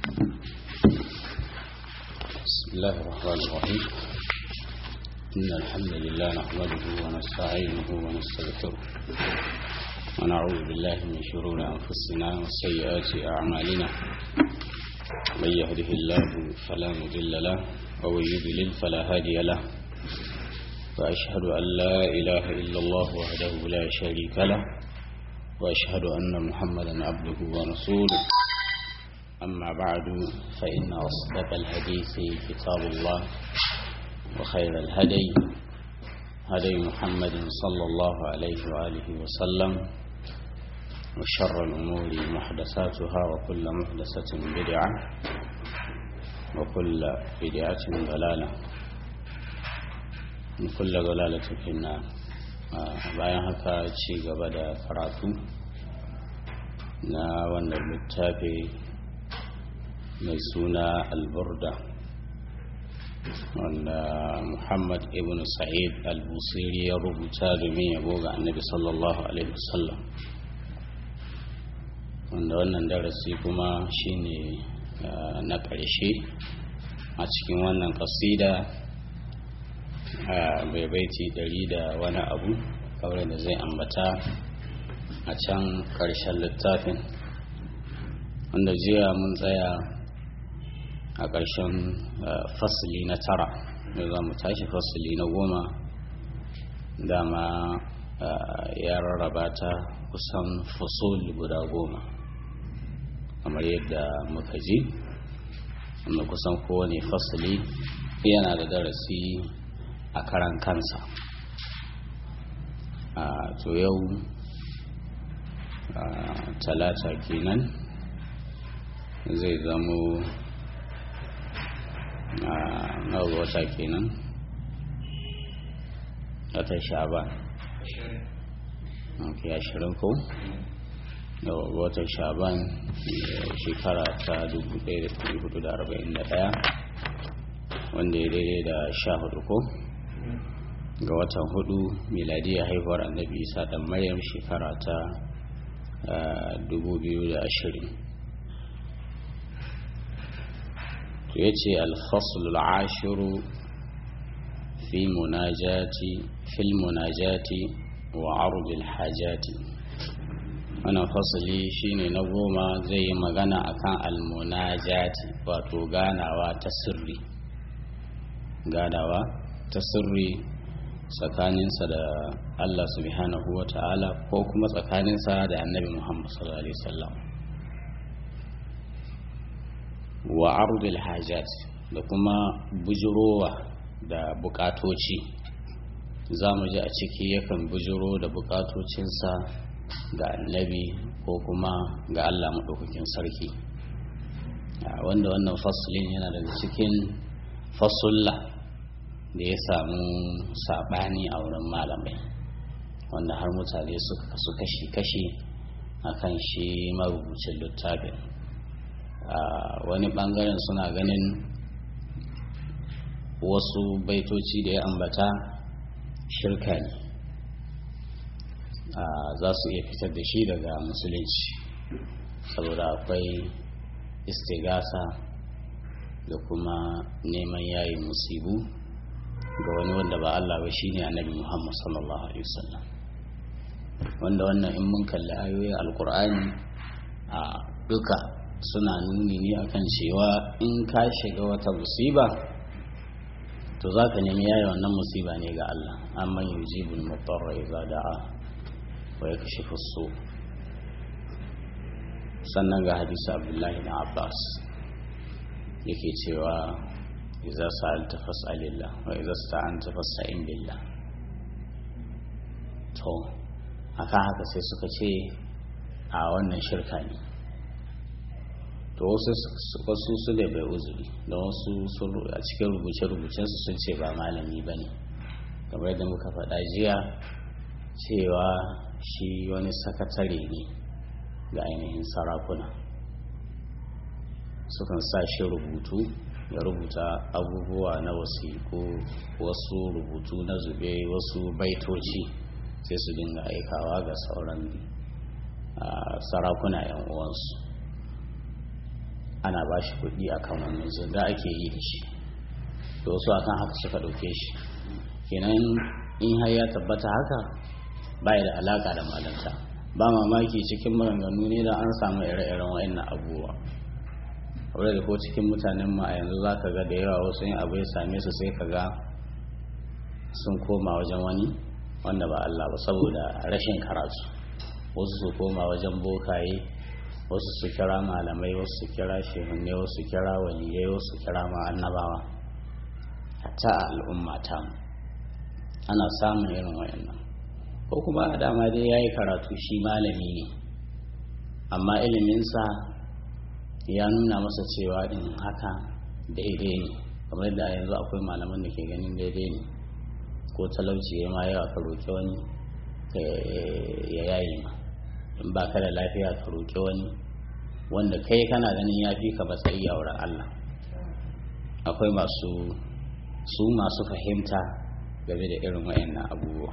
بسم الله الرحمن الرحيم إن الحمد لله نحمده ونستعينه ونستغفره ونعوذ بالله من شرور أنفسنا وسيئات أعمالنا من يهده الله فلا مضل له ومن يضلل فلا هادي له وأشهد أن لا إله إلا الله وحده لا شريك له وأشهد أن محمدا عبده ورسوله أما بعد فإن أصدق الحديث كتاب الله وخير الهدي هدي محمد صلى الله عليه وآله وسلم وشر الأمور محدثاتها وكل محدثة بدعة وكل بدعة ضلالة وكل ضلالة في النار bayan haka ci gaba da karatu na wannan littafi mai suna alburda wanda muhammad ibn sa'id al-busiri ya rubuta domin yabo ga annabi sallallahu alaihi wasallam wanda wannan darasi kuma shine na ƙarshe a cikin wannan kasida bai baiti ɗari da wani abu kawai da zai ambata a can ƙarshen littafin wanda jiya mun tsaya a ƙarshen fasili na tara da za mu tashi fasili na goma dama ya rarraba ta kusan fasul guda goma kamar yadda muka ji wanda kusan kowane fasili yana da darasi a karan kansa a to yau talata kenan zai zamo na wata kenan wata sha'ban ok ashirin ko da watan sha'ban shekara ta 1441 wanda ya daidai da sha hudu ko ga watan hudu miladiyar haihuwar annabi isa dan maryam shekara ta 2020 to ya ce alfasul ashiru fi munajati fil munajati wa arudil hajati wannan fasali shine na goma zai yi magana akan almunajati wato ganawa ta sirri ganawa ta sirri tsakaninsa da Allah subhanahu wa ta'ala ko kuma tsakaninsa da annabi Muhammad sallallahu alaihi wasallam wa ardul hajat da kuma bujurowa da bukatoci za mu ji a ciki yakan bujiro da bukatocinsa ga annabi ko kuma ga Allah maɗaukakin sarki wanda wannan fasulin yana daga cikin fasulla da ya samu saɓani a wurin malamai wanda har mutane suka kasu kashi-kashi akan shi marubucin littafin wani ɓangaren suna ganin wasu baitoci da ya ambata shirka ne za su iya fitar da shi daga musulunci saboda akwai istigasa da kuma neman yayi musibu ga wani wanda ba Allah ba shine annabi Muhammad sallallahu alaihi wasallam wanda wannan in mun kalli ayoyin alkur'ani a duka suna nuni ne akan cewa in ka shiga wata musiba to za ka nemi yaya wannan musiba ne ga Allah amma yujibul mutarra idza da'a wa yakshifu su sannan ga hadisi Abdullahi na Abbas yake cewa idza sa'alta fas'alillah wa idza sta'anta fasta'in billah to akan haka sai suka ce a wannan shirka ne to wasu su da bai uzuri da wasu a cikin rubuce-rubucensu sun ce ba malami ba ne kamar da muka faɗa jiya cewa shi wani sakatare ne ga ainihin sarakuna sukan sa shi rubutu ya rubuta abubuwa na wasiku wasu rubutu na zube wasu baitoci sai su dinga aikawa ga sauran sarakuna 'yan uwansu ana ba shi kuɗi akan wannan zanga ake yi da shi to wasu akan haka suka ɗauke shi kenan in har ya tabbata haka ba da alaka da malanta ba mamaki cikin maganganu ne da an samu ire-iren wa'annan abubuwa wadda da ko cikin mutanen mu a yanzu za ka ga da yawa wasu yin abu ya same su sai ka ga sun koma wajen wani wanda ba Allah ba saboda rashin karatu wasu su koma wajen bokaye wasu su kira malamai wasu su kira shehunne wasu su kira waliyai wasu su kira ma annabawa hatta a al'umma ta ana samun irin wayannan ko kuma a dama dai ya yi karatu shi malami ne amma iliminsa ya nuna masa cewa in haka daidai ne kamar yadda a yanzu akwai malaman da ke ganin daidai ne ko talauci ya ma yawa ka roƙi wani ya yayi ma in ba ka da lafiya ka roƙi wani wanda kai kana ganin ya fi ka matsayi a wurin Allah akwai masu su masu fahimta game da irin wayannan abubuwa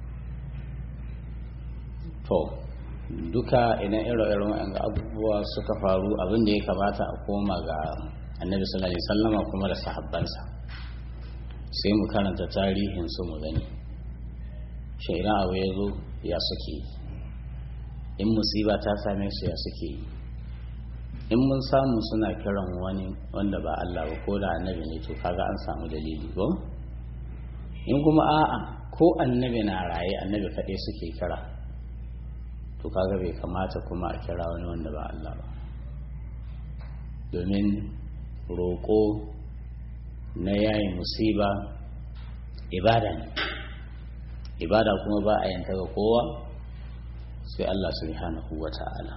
to duka idan irin wayannan abubuwa suka faru abin da ya kamata a koma ga annabi sallallahu alaihi wasallama kuma da sahabbansa sai mu karanta tarihin su mu gani shi idan abu ya zo ya suke in musiba ta same su ya suke yi in mun samu suna kiran wani wanda ba Allah ba ko da annabi ne to kaga an samu dalili ko in kuma a'a ko annabi na raye annabi kaɗai suke kira to kaga bai kamata kuma a kira wani wanda ba Allah ba domin roƙo na yayin musiba ibada ne ibada kuma ba a yanta ga kowa sai Allah subhanahu wa ta'ala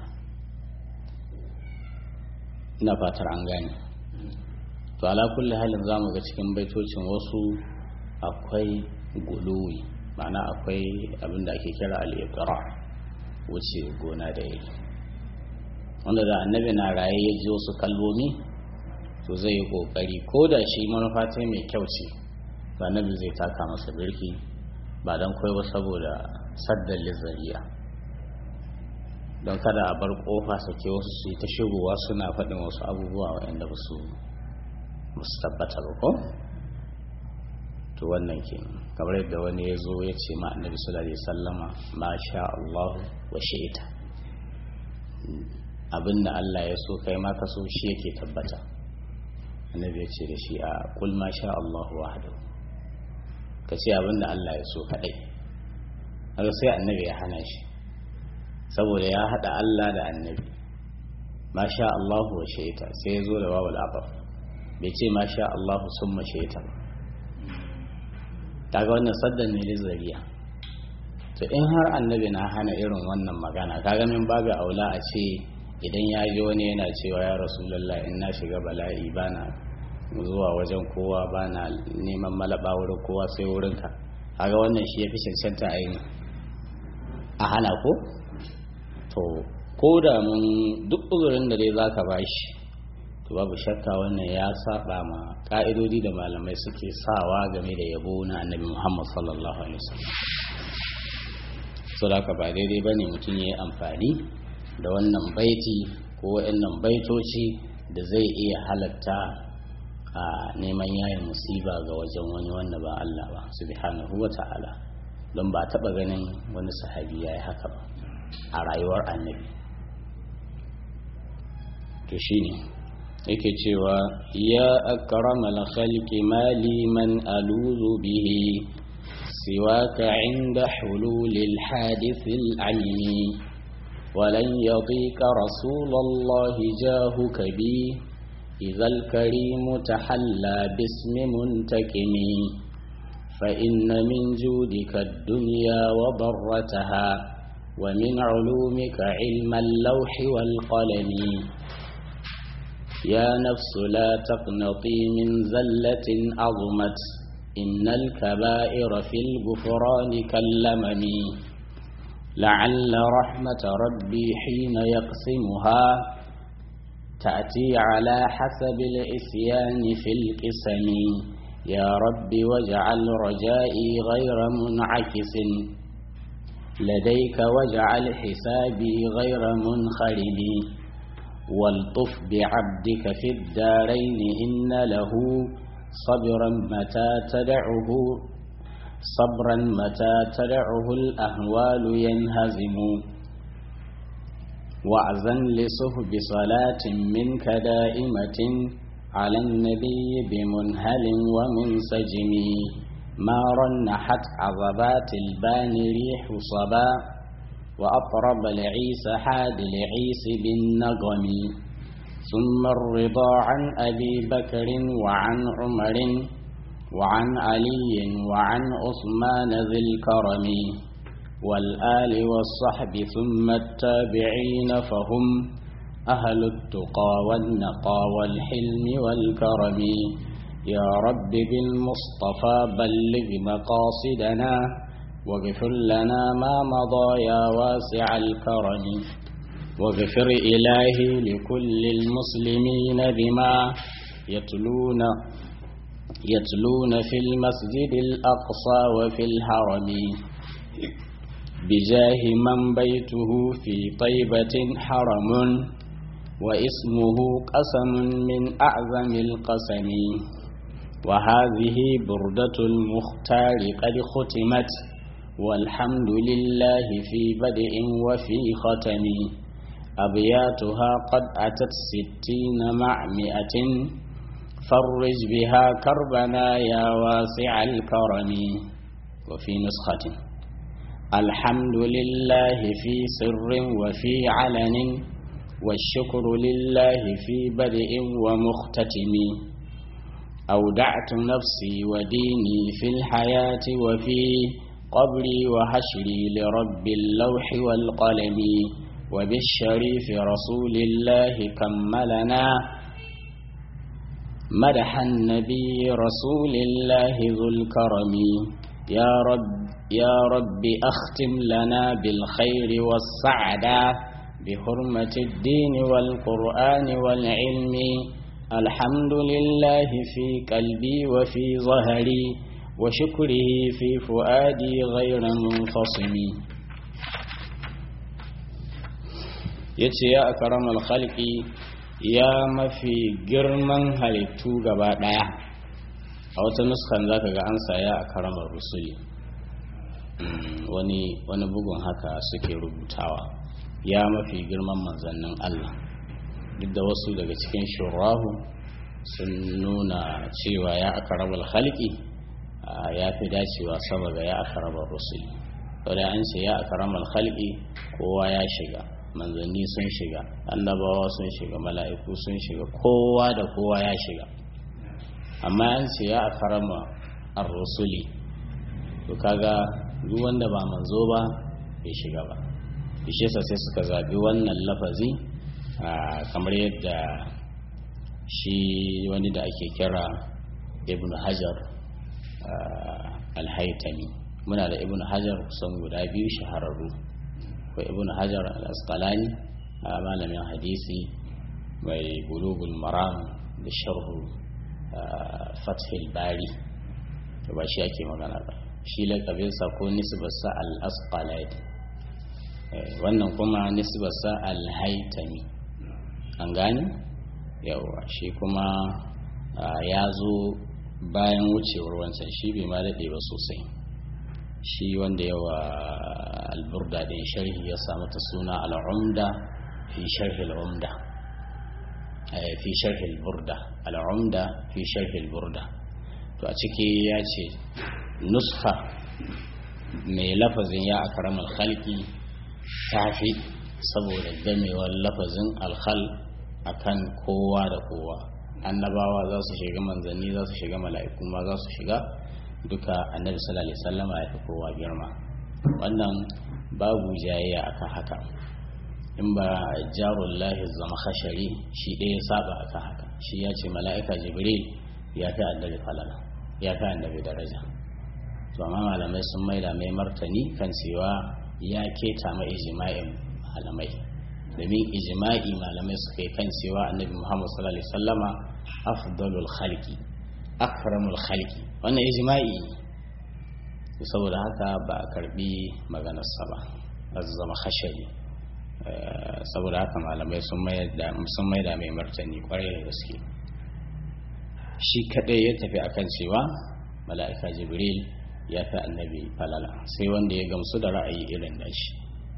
ina fatar an gane to ala kulli halin zamu ga cikin baitocin wasu akwai guluwi ma'ana akwai abin da ake kira al-iqra wuce gona da yake wanda da annabi na raye ya ji wasu kalmomi to zai yi kokari ko da shi manufa ta mai kyau ce to annabi zai taka masa birki ba don kai ba saboda saddan lizariya don kada a bar kofa sake wasu su yi ta shigowa suna faɗin wasu abubuwa waɗanda ba su tabbata ba ko to wannan ke kamar yadda wani ya zo ya ce ma annabi sallallahu alaihi sallama ma sha Allah wa shi'ita abinda Allah ya so kai ma ka so shi yake tabbata annabi ya ce da shi a kul ma sha Allah wahdahu ka ce abinda Allah ya so kadai haka sai annabi ya hana shi saboda ya hada Allah da annabi ma sha Allah wa shi'ita sai ya zo da wawul abaf bai ce ma sha Allah summa shi'ita ba kaga wannan saddan ne lizariya to in har annabi na hana irin wannan magana kaga min babu aula a ce idan ya ji wani yana cewa ya rasulullah in na shiga bala'i bana zuwa wajen kowa bana neman malaba wurin kowa sai wurin ka kaga wannan shi yafi cancanta a yi a hana ko to ko da mun duk uzurin da dai zaka bashi to babu shakka wannan ya saba ma ka'idodi da malamai suke sawa game da yabo na annabi Muhammad sallallahu alaihi wasallam so da ba daidai bane mutum ya yi amfani da wannan baiti ko waɗannan baitoci da zai iya halatta a neman yayin musiba ga wajen wani wanda ba Allah ba subhanahu wa ta'ala don ba taɓa ganin wani sahabi ya yi haka ba a rayuwar annabi to shine yake cewa ya akramal khalqi mali man aluzu bihi siwaka inda hululil hadithil alimi ولن يضيك رسول الله جاهك بي إذا الكريم تحلى باسم منتكم فإن من جودك الدنيا وضرتها ومن علومك علم اللوح والقلم يا نفس لا تقنطي من زلة عظمت إن الكبائر في الغفران كاللمم لعل رحمة ربي حين يقسمها تأتي على حسب العصيان في القسم يا رب واجعل رجائي غير منعكس لديك واجعل حسابي غير منخرب والطف بعبدك في الدارين إن له صبرا متى تدعه صبرا متى تدعه الأهوال ينهزم وعزا لصهب صلاة منك دائمة على النبي بمنهل ومنسجم ما رنحت عضبات البان ريح صبا وأطرب العيس حاد العيس بالنغم ثم الرضا عن أبي بكر وعن عمر وعن علي وعن عثمان ذي الكرم والآل والصحب ثم التابعين فهم أهل التقى والنقى والحلم والكرم يا رب بالمصطفى بلغ مقاصدنا واغفر لنا ما مضى يا واسع الكرم واغفر إلهي لكل المسلمين بما يتلون يتلون في المسجد الأقصى وفي الحرم بجاه من بيته في طيبة حرم واسمه قسم من أعظم القسم وهذه بردة المختار قد ختمت والحمد لله في بدء وفي ختم أبياتها قد أتت ستين مع مئة فرج بها كربنا يا واسع الكرم وفي نسخة الحمد لله في سر وفي علن والشكر لله في بدء ومختتم أودعت نفسي وديني في الحياة وفي قبري وحشري لرب اللوح والقلم وبالشريف رسول الله كملنا مدح النبي رسول الله ذو الكرم يا رب يا رب أختم لنا بالخير والسعادة بحرمة الدين والقرآن والعلم الحمد لله في قلبي وفي ظهري وشكره في فؤادي غير منفصم yace ya akaramal khalqi ya mafi girman halittu gaba daya a wata nuskan zaka ga an saya akaramar rusuli wani wani bugun haka suke rubutawa ya mafi girman manzannin Allah duk da wasu daga cikin shurahu sun nuna cewa ya akaramar khalqi ya fi dacewa sama ga ya akaramar rusuli wadda an ce ya akaramar khalqi kowa ya shiga manzanni sun shiga annabawa sun shiga mala'iku sun shiga kowa da kowa ya shiga amma an ce ya akarama ar-rusuli to kaga duk wanda ba manzo ba bai shiga ba bishe sa sai suka zabi wannan lafazi kamar yadda shi wani da ake kira ibn hajar alhaitami muna da ibn hajar kusan guda biyu shahararru ko ibn hajar al-asqalani a malamin hadisi mai bulugul maram da sharhu fathil bari to ba shi ake magana ba shi lakabinsa ko nisbarsa al-asqalani wannan kuma nisbarsa al-haitami an gani yawa shi kuma ya zo bayan wucewar wancan shi bai ma daɗe ba sosai shi wanda yawa alburda ɗin sharhi ya samu ta suna al'umda fi sharhi al'umda fi sharhi alburda al'umda fi sharhi alburda to a ciki ya ce nuska mai lafazin ya akaramar halki ta fi saboda gamewar lafazin alhal akan kowa da kowa annabawa za su shiga manzanni za su shiga mala'iku ma za su shiga duka annabi sallallahu alaihi wasallama ya fi kowa girma wannan babu jayayya akan haka in ba jarullahi zama khashari shi ɗaya saba akan haka shi ya ce mala'ika jibril ya fi annabi falala ya fi annabi daraja to amma malamai sun maida mai martani kan cewa ya keta ma ijma'in malamai domin ijma'i malamai suka yi kan cewa annabi muhammad sallallahu alaihi wasallama afdalul khalqi akramul khalqi wannan ijma'i saboda haka ba a karbi maganarsa ba zama khashari saboda haka malamai sun maida mai martani kwarai da gaske shi kadai ya tafi akan cewa mala'ika jibril ya fi annabi falala sai wanda ya gamsu da ra'ayi irin da shi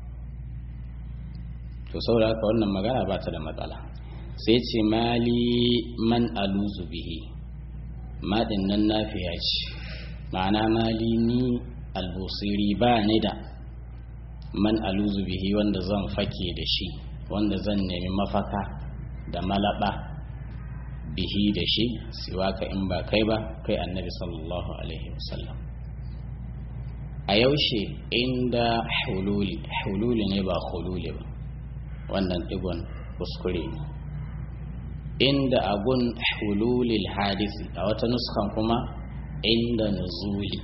to saboda haka wannan magana ba ta da matsala sai ce mali man aluzu bihi maɗin nan nafiya ce ma'ana mali ni albusiri ba ni da man aluzu bihi wanda zan fake da shi wanda zan nemi mafaka da malaba bihi da shi siwaka in ba kai ba kai annabi sallallahu alaihi wasallam a yaushe inda hululi hululi ne ba hululi ba wannan digon kuskure ne inda agun hululil hadisi a wata nuskan kuma inda nuzuli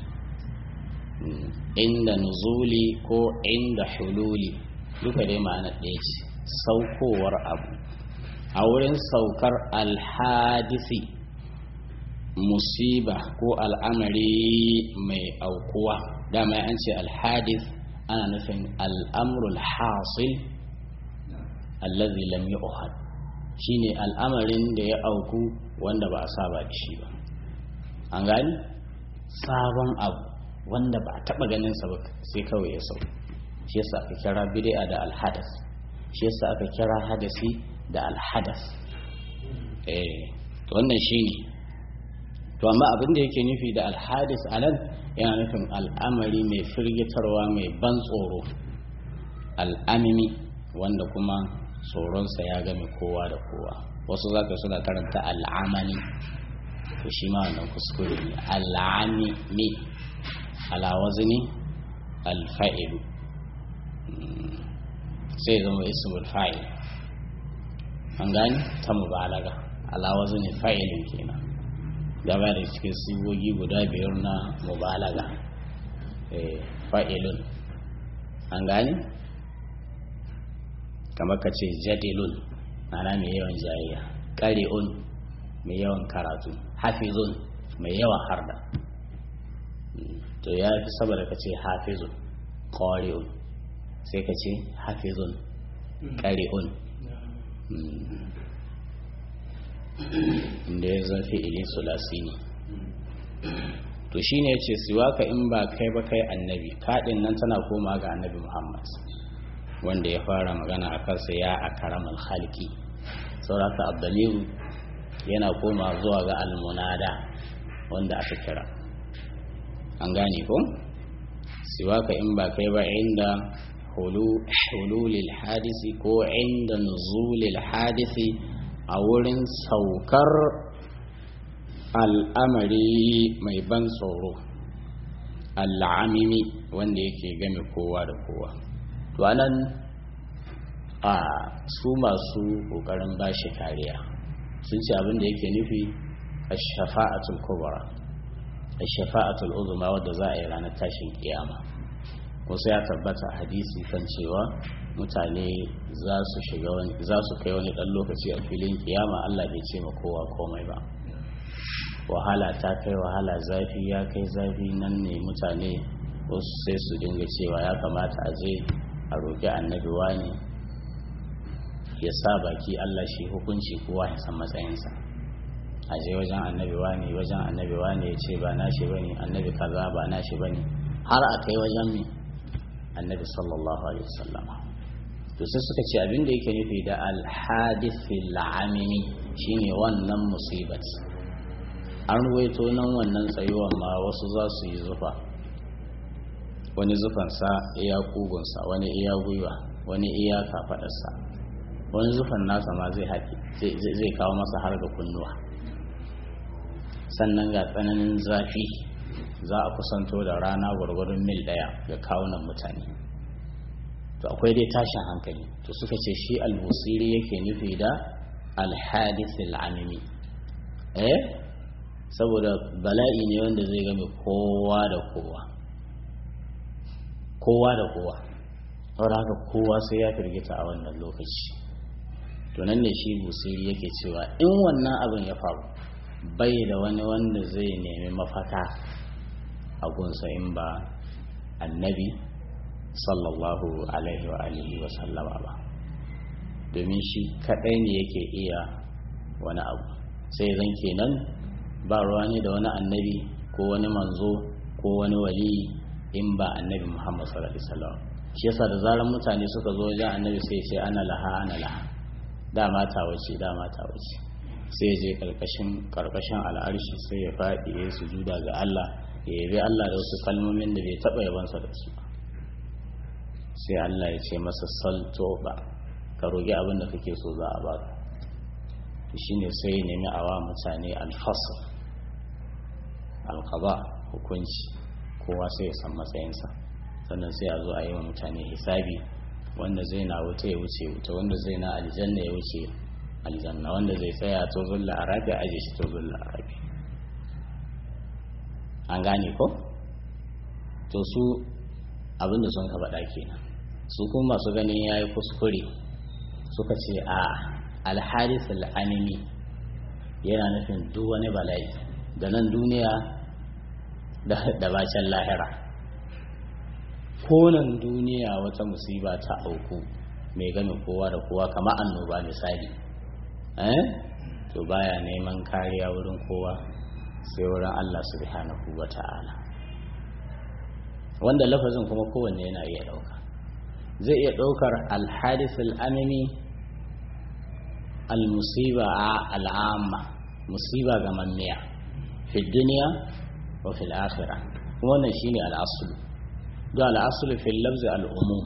inda nuzuli ko inda hululi duka dai ma'ana ɗaya ce saukowar abu a wurin saukar alhadisi musiba ko al'amari mai aukuwa dama an ce alhadis ana nufin al'amrul hasil allazi lam yu'had shine al'amarin da ya auku wanda ba a saba da shi ba an gani sabon abu wanda ba a taba ganin sa ba sai kawai ya sau shi yasa aka kira bid'a da alhadas shi yasa aka kira hadasi da alhadas eh to wannan shine to amma abin da yake nufi da alhadis anan yana nufin al'amari mai firgitarwa mai ban tsoro al'amimi wanda kuma tsoronsa ya game kowa da kowa wasu zaka suna karanta al'amani to shi ma wannan kuskure ne al'amimi ala wazni alfa'ilu sai zama ismul fa'il an gani ta mubalaga ala wazni fa'ilin kenan gaba da cikin sigogi guda biyar na mubalaga fa'ilun an gani kamar ka ce jadilun ana mai yawan jayayya ƙari'un mai yawan karatu hafizun mai yawan harda to ya fi saboda ka ce hafizun ƙari'un sai ka ce hafizun ƙari'un inda ya zafi ilin sulasi ne to shine ya ce siwaka in ba kai ba kai annabi kaɗin nan tana koma ga annabi muhammad wanda ya fara magana a kansa ya a karamar halki sauraka abdaliru yana koma zuwa ga almunada wanda aka kira an gane ko siwaka in ba kai ba inda hululil hadisi ko inda nuzulil hadisi a wurin saukar al'amari mai ban tsoro al'amimi wanda yake game kowa da kowa to anan a su masu kokarin bashi kariya sun ce abin da yake nufi ash-shafa'atul kubra ash-shafa'atul uzma wadda za a yi ranar tashin kiyama wasu ya tabbata hadisi kan cewa mutane za su shiga wani za su kai wani dan lokaci a filin kiyama Allah bai ce ma kowa komai ba wahala ta kai wahala zafi ya kai zafi nan ne mutane wasu sai su dinga cewa ya kamata a je a roƙi annabi wani ya sa baki Allah shi hukunci kowa ya san matsayinsa a je wajen annabi wani wajen annabi wani ya ce ba nashi bane annabi kaza ba nashi bane har a kai wajen mi annabi sallallahu alaihi wasallam to sai suka ce abin da yake nufi da alhadithil amimi shine wannan musibat an ruwaito nan wannan tsayuwan ma wasu za su yi zufa wani zufansa iya kugunsa wani iya gwiwa wani iya kafadarsa wani zufan nasa ma zai haƙi zai kawo masa har ga kunnuwa sannan ga tsananin zafi za a kusanto da rana gwargwadon mil ɗaya ga kawunan mutane to akwai dai tashin hankali to suka ce shi albusiri yake nufi da alhadithil amimi eh saboda bala'i ne wanda zai game kowa da kowa kowa da kowa saboda haka kowa sai ya firgita a wannan lokaci to nan ne shi busiri yake cewa in wannan abin ya faru bai da wani wanda zai nemi mafaka a gunsa in ba annabi sallallahu alaihi wa alihi wa sallama ba domin shi kaɗai ne yake iya wani abu sai zan kenan ba ruwa ne da wani annabi ko wani manzo ko wani wali in ba annabi muhammad sallallahu alaihi wasallam shi yasa da zaran mutane suka zo wajen annabi sai ce ana laha ana laha dama ta wace dama ta wace sai je karkashin karkashin al'arshi sai ya faɗi ya sujuda ga Allah ya yabi Allah da wasu kalmomin da bai taɓa yabansa da su sai Allah ya ce masa salto ba ka rogi abin da kake so za a baka shine sai ya nemi awa mutane alfasl alqada hukunci kowa sai ya san matsayinsa sannan sai a zo a yi wa mutane hisabi wanda zai na wuta ya wuce wuta wanda zai na aljanna ya wuce aljanna wanda zai tsaya to zulla arabi aje shi to zulla arabi an gane ko to su abinda sun ka faɗa kenan su kuma masu ganin yayi kuskure suka ce a alharis al'animi yana nufin duk wani bala'i da nan duniya da bacin lahira konan duniya wata musiba ta auku mai game kowa da kowa kama annoba misali eh to baya neman kariya wurin kowa sai wurin Allah subhanahu wa ta'ala wanda lafazin kuma kowanne yana iya ɗauka zai iya ɗaukar alhadisul amimi almusiba al'amma musiba ga mammiya fi duniya wa fil akhirah kuma wannan shine al'asulu do al'asulu fil lafzi al'umum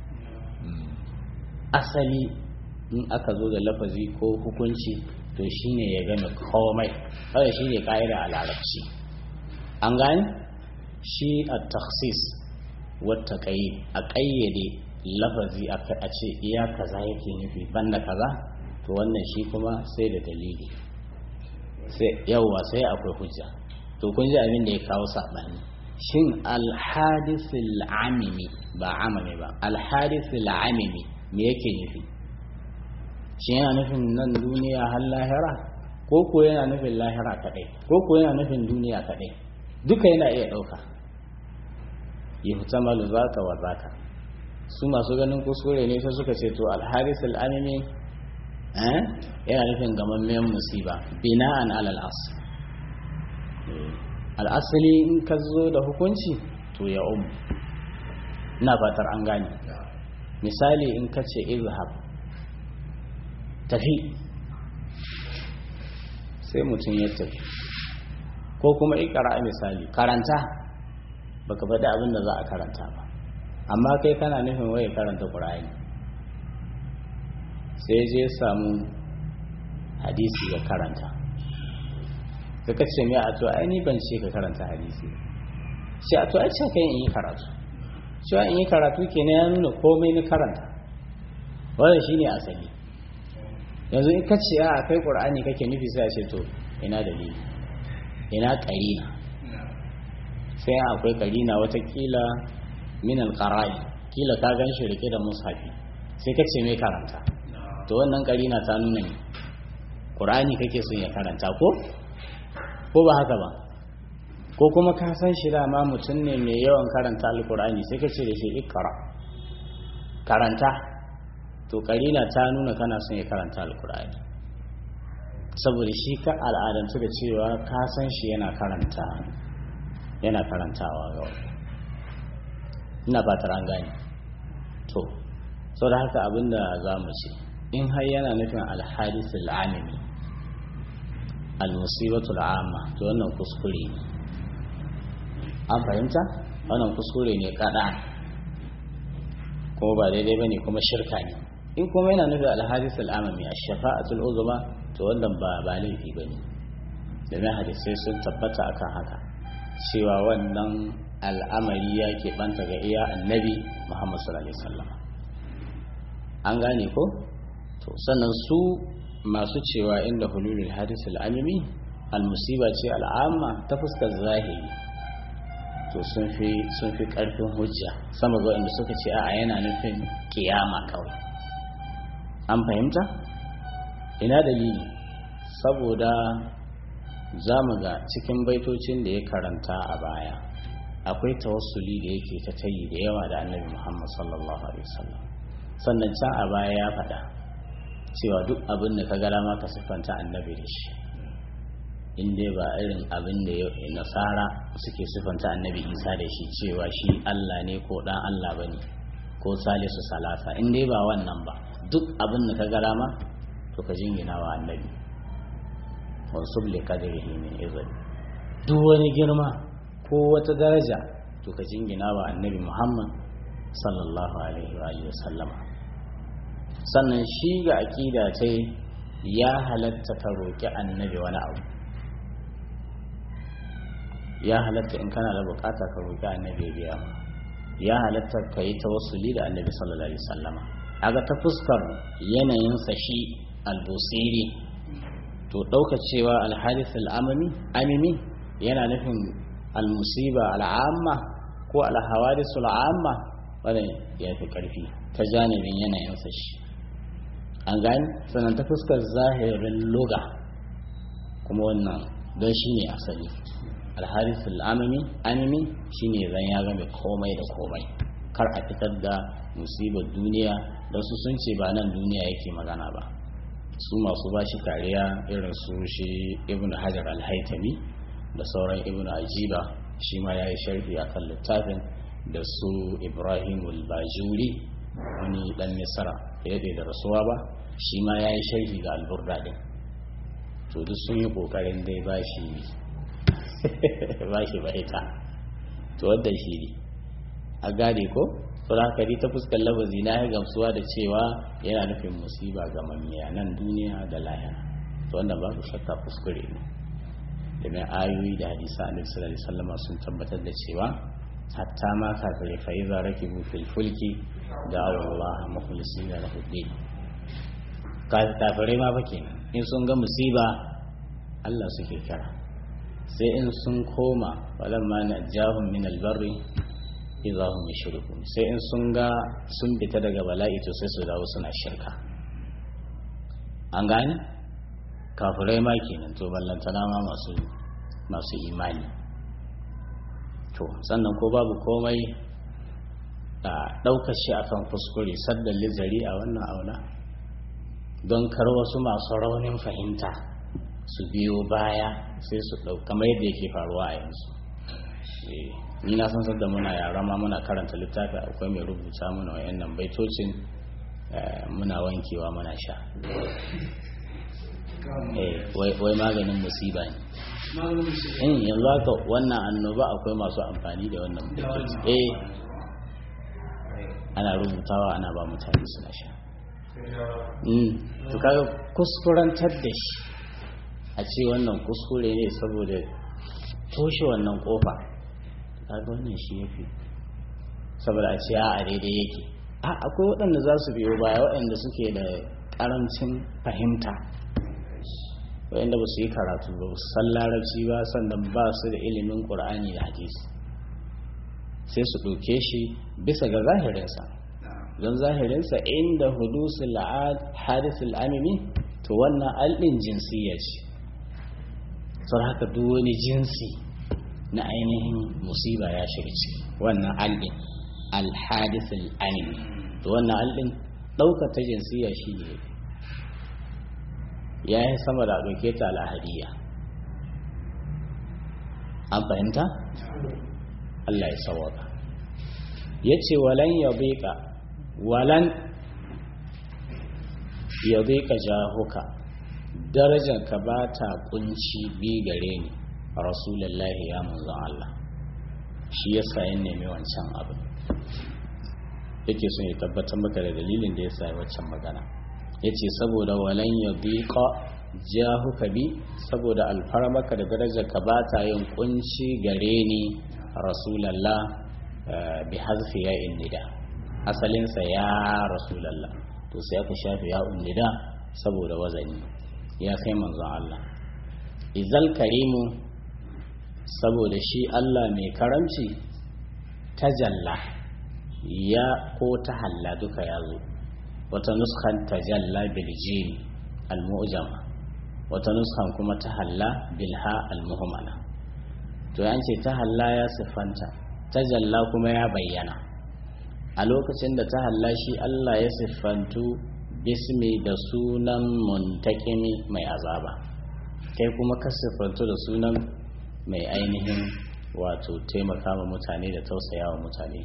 asali in aka zo da lafazi ko hukunci to shine ya game komai kawai shine ka'ida a larabci an gane shi a taksis wata kai a ƙayyade lafazi a ce iya kaza yake nufi banda kaza to wannan shi kuma sai da dalili sai yawwa sai akwai hujja to kun ji abin da ya kawo saɓani shin alhadisul amimi ba amami ba alhadisul amimi me yake nufi shi yana nufin nan duniya har lahira ko ko yana nufin lahira kaɗai ko ko yana nufin duniya kaɗai duka yana iya ɗauka yuhtamalu zaka wa zaka su masu ganin kuskure ne sai suka ce to alharis al'amimi eh yana nufin gamammen musiba bina'an alal asl al'asali in ka zo da hukunci to ya um ina fatar an gane misali in ka ce izhab tafi sai mutum ya tafi ko kuma ikara misali karanta baka faɗi abin da za a karanta ba amma kai kana nufin waye karanta ƙur'ani sai je samu hadisi ya karanta ka ce mai a to ai ni ban ce ka karanta hadisi shi a to ai ce kai in yi karatu cewa in yi karatu kenan ya nuna komai na karanta wannan shine asali yanzu in ka ce a kai ƙur'ani kake nufi sai a ce to ina dalili ina ƙarina sai akwai ƙarina watakila min alqara'i kila ka gan shi rike da mushafi sai ka ce mai karanta to wannan karina ta nuna ne qur'ani kake son ya karanta ko ko ba haka ba ko kuma ka san shi da ma mutum ne mai yawan karanta alqur'ani sai ka ce da shi ikra karanta to karina ta nuna kana son ya karanta alqur'ani saboda shi ka al'adantu da cewa ka san shi yana karanta yana karantawa ga wani ina fatar an gane to sau da haka abinda za mu ce in har yana nufin alhadis al'amimi al-musibatu al'amma to wannan kuskure ne an fahimta wannan kuskure ne kada kuma ba daidai bane kuma shirka ne in kuma yana nufin alhadis al'amami a shafa'atul uzma to wannan ba ba laifi bane domin hadisai sun tabbata akan haka cewa wannan al'amari ya keɓanta ga iya annabi Muhammad sallallahu Alaihi wasallam an gane ko? to sannan su masu cewa inda hululul hadis al'amimi al-musiba ce al'amma ta fuskar zahiri to sun fi sun fi ƙarfin hujja sama ga inda suka ce a yana nufin kiyama kawai an fahimta ina dalili saboda za mu ga cikin baitocin da ya karanta a baya akwai tawassuli da yake ta tayi da yawa da annabi Muhammad sallallahu alaihi wasallam sannan can a baya ya faɗa cewa duk abin da ka gara ma ka siffanta annabi da shi in dai ba irin abin da nasara suke siffanta annabi isa da shi cewa shi allah ne ko dan allah ba ne ko salisu salasa in dai ba wannan ba duk abin da ka gara ma to ka jingina wa annabi wasu li kadrihi min izali duk wani girma ko wata daraja to ka jingina wa annabi muhammad sallallahu alaihi wa sallama sannan shi ga aƙida ta ya halatta ka roƙi annabi wani abu ya halatta in kana da bukata ka roƙi annabi biya ya halatta ka yi tawassuli da annabi sallallahu alaihi sallama aga ta fuskar yanayinsa shi albusiri to ɗauka cewa alhadis al'amami amimi yana nufin almusiba al'amma ko alhawadis al'amma wadda ya fi ƙarfi ta janibin yanayinsa shi an gani sannan ta fuskar zahirin luga kuma wannan don shi ne asali alharis al'amami amimi shi ne zan ya game komai da komai kar a fitar da musibar duniya da su sun ce ba nan duniya yake magana ba su masu ba shi kariya irin su shi ibn hajar al-haitami da sauran ibn ajiba shi ma ya yi sharhi a kan littafin da su ibrahim al-bajuri wani dan misra ya da rasuwa ba shi ma ya yi sharhi ga alburda din to duk sun yi kokarin dai ba shi ba shi baita to wadda shi ne a gane ko to da haka ta fuskar labazi na ya gamsuwa da cewa yana nufin musiba ga mamiya nan duniya da lahira to wannan babu shakka kuskure ne domin ayoyi da hadisa a sallallahu alaihi wasallam sun tabbatar da cewa hatta ma kafirai fa iza rakibu fil fulki da Allah mukhlisina lahu din kafirai ma fa kenan in sun ga musiba Allah suke kira sai in sun koma walamma najahum min albarri idza hum yushrikun sai in sun ga sun fita daga bala'i to sai su dawo suna shirka an gane kafirai ma kenan to ballantana ma masu masu imani to sannan ko babu komai a ɗaukar shi akan kuskure saddan lizari a wannan auna don kar wasu masu raunin fahimta su biyo baya sai su ɗau kamar yadda yake faruwa a yanzu ni na san sadda muna yara ma muna karanta littafi akwai mai rubuta mana wayannan baitocin muna wankewa muna sha wai maganin musiba ne in yanzu haka wannan annoba akwai masu amfani da wannan baitoci eh ana rubutawa ana ba mutane suna sha to kaga kuskurantar da shi a ce wannan kuskure ne saboda toshe wannan kofa kaga wannan shi yafi saboda a ce a daidai yake a akwai waɗanda za su biyo baya waɗanda suke da ƙarancin fahimta waɗanda ba su yi karatu ba su san larabci ba sannan ba su da ilimin ƙur'ani da hadisi sai su ɗauke shi bisa ga zahirinsa don zahirinsa inda hudusul hadisul amimi to wannan alɗin jinsiyya ce sau haka duk wani jinsi na ainihin musiba ya shiga ciki wannan alɗin alhadisul amimi to wannan alɗin ɗaukar ta jinsiyya shi ne ya yi sama da ɗauke ta al'ahadiyya an fahimta? Allah ya sawaka ya ce walan ya beka walan ya beka jahuka darajarka ba ta kunci bi gare ni rasulullahi ya manzon Allah shi ya sayin nemi wancan abin yake son ya tabbatar maka da dalilin da ya sa wancan magana ya ce saboda walan ya beka jahuka bi saboda alfarmaka da darajarka ba ta yin kunci gare ni rasulallah bi hazfi ya nida asalinsa ya rasulallah to sai aka shafe ya nida saboda wazani ya kai manzon Allah izal karimu saboda shi Allah mai karamci tajalla ya ko ta halla duka ya zo wata nuskan tajalla bil jim al mu'jama wata nuskan kuma ta halla bil ha al muhmala to an ce ta halla ya siffanta ta jalla kuma ya bayyana a lokacin da ta halla shi Allah ya siffantu bismi da sunan muntakimi mai azaba kai kuma ka siffantu da sunan mai ainihin wato taimaka ma mutane da tausaya wa mutane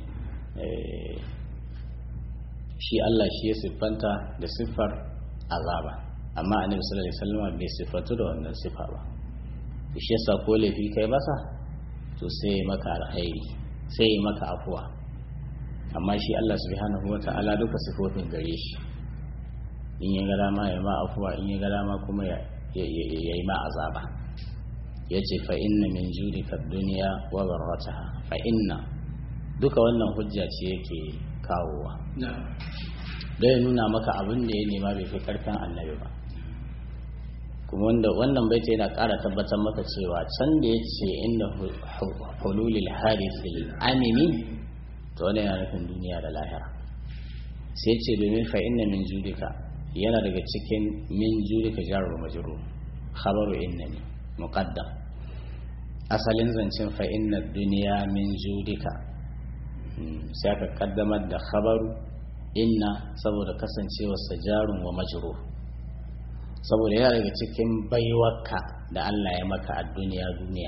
shi Allah shi ya siffanta da siffar azaba amma annabi sallallahu alaihi wasallam bai siffantu da wannan siffa ba shi yasa ko laifi kai masa to sai maka alkhairi sai maka afuwa amma shi Allah subhanahu wata'ala duka sifofin gare shi in ya ga dama ya ma afuwa in ya ga dama kuma ya yi ma azaba ya ce fa inna min judika duniya wa barrataha fa inna duka wannan hujja ce yake kawowa da ya nuna maka abin da ya nema bai fi karfin annabi ba kuma wanda wannan baita yana ƙara tabbatar maka cewa can da ya ce inda hululil harisil amini to wani yana nufin duniya da lahira sai ce domin fa inna min judika yana daga cikin min judika jarar majrur khabaru innani muqaddam asalin zancen fa inna duniya min judika sai aka kaddamar da khabaru inna saboda kasancewar jarun wa majrur saboda yana daga cikin baiwarka da Allah ya maka a duniya duniya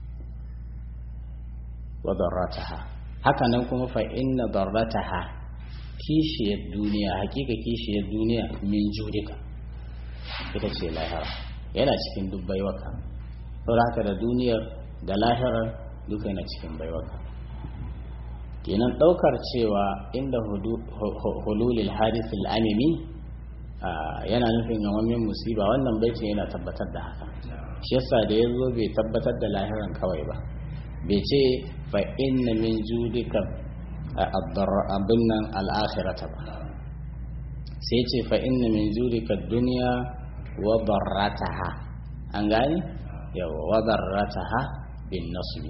wa darrataha haka nan kuma fa inna darrataha kishiyar duniya hakika kishiyar duniya min judika ita ce lahira yana cikin duk baiwarka saboda haka da duniyar da lahirar duka yana cikin baiwarka kenan daukar cewa inda hululil hadithul amimi yana nufin yawon musiba wannan baitin yana tabbatar da haka shi yasa da ya zo bai tabbatar da lahiran kawai ba bai ce fa inna min judika abin nan al'akhirata ba sai ce fa inna min judika duniya wa barrataha an gani yawa wa barrataha bin nasbi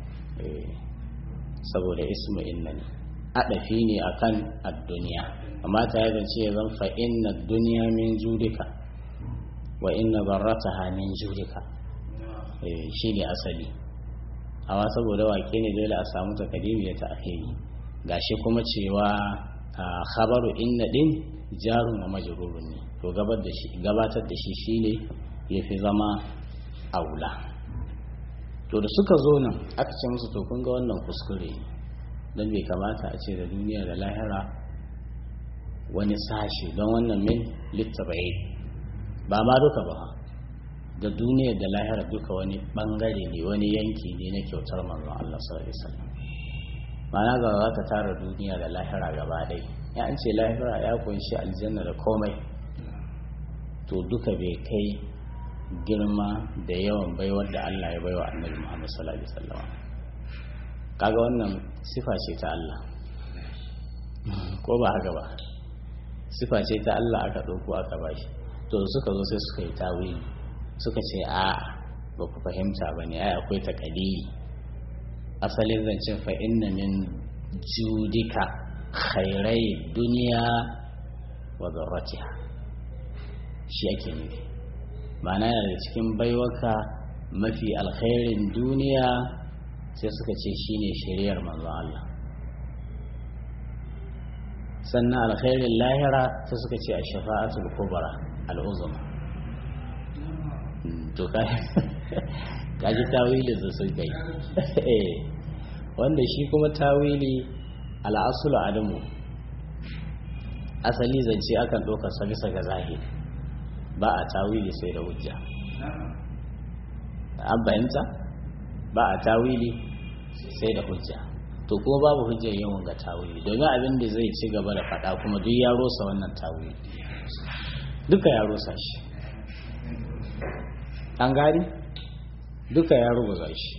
saboda ismu inna ne adafi ne akan ad-duniya amma ta yi zance ya zan fa inna duniya min judika wa inna barrataha min judika shi ne asali amma saboda wake ne dole a samu takadimi ya ta'khiri gashi kuma cewa khabaru inna din jarun wa majrurun ne to gabatar da shi shine yafi zama aula to da suka zo nan aka ce musu to kun ga wannan kuskure don bai kamata a ce da duniya da lahira wani sashi don wannan min littabai ba ma duka ba da duniya da lahira duka wani bangare ne wani yanki ne na kyautar manzon Allah sallallahu alaihi wasallam ma'ana ga za ka tara duniya da lahira gaba ɗaya ya an ce lahira ya kunshi aljanna da komai to duka bai kai girma da yawan baiwar da Allah ya baiwa annabi Muhammad sallallahu alaihi wasallam kaga wannan sifa ce ta Allah ko ba haka ba sifa ce ta Allah aka ɗauko aka bashi to suka zo sai suka yi tawili suka ce a ba ku fahimta ba ne ai akwai takadiri asalin zancen fa inna min judika khairai duniya wa zarratiha shi ake nufi ma'ana yana da cikin baiwaka mafi alkhairin duniya sai suka ce shine shari'ar manzon Allah sannan alkhairin lahira sai suka ce a shafa'atul kubra al'uzuma to kaji tawili da sun kai wanda shi kuma tawili al'asulu adamu asali zance akan ɗaukar sa bisa ga zahiri ba a tawili sai da hujja an bayanta ba a tawili sai da hujja to kuma babu hujjar yin wanga tawili domin abin da zai ci gaba da faɗa kuma duk ya rosa wannan tawili duka ya rosa shi an gani duka ya rubuta shi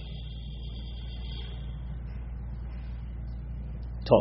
to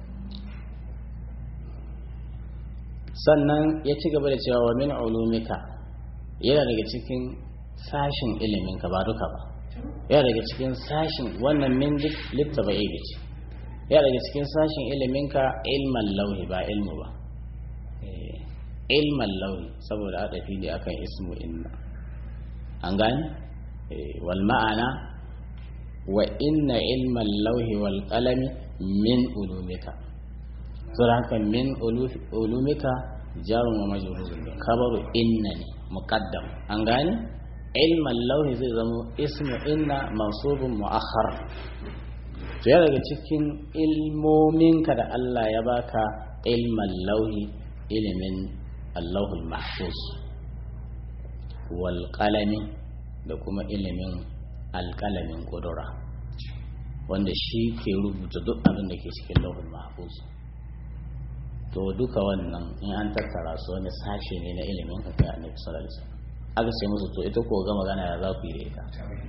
sannan ya ci gaba da cewa wa min ulumika yana daga cikin sashin iliminka ba duka ba yana daga cikin sashin wannan min littaba ibi ce yana daga cikin sashin iliminka ilman lauhi ba ilmu ba ilman lauhi saboda aka fi da akan ismu inna an gani wal ma'ana wa inna ilman lauhi wal qalami min ulumika saboda haka min ulumika jarun wa majrurun ne kabaru inna ne muqaddam an gane ilman lauhi zai zama ismu inna mansubun mu'akhar to ya daga cikin ilmominka da Allah ya baka ilman lauhi ilimin allahul mahfuz wal qalami da kuma ilimin alƙalamin ƙudura wanda shi ke rubuta duk abin da ke cikin lauhul mahfuz to duka wannan in an tattara su wani sashe ne na ilimin ka kai annabi sallallahu alaihi wasallam aka ce musu to ita ko ga magana ya za ku yi da ita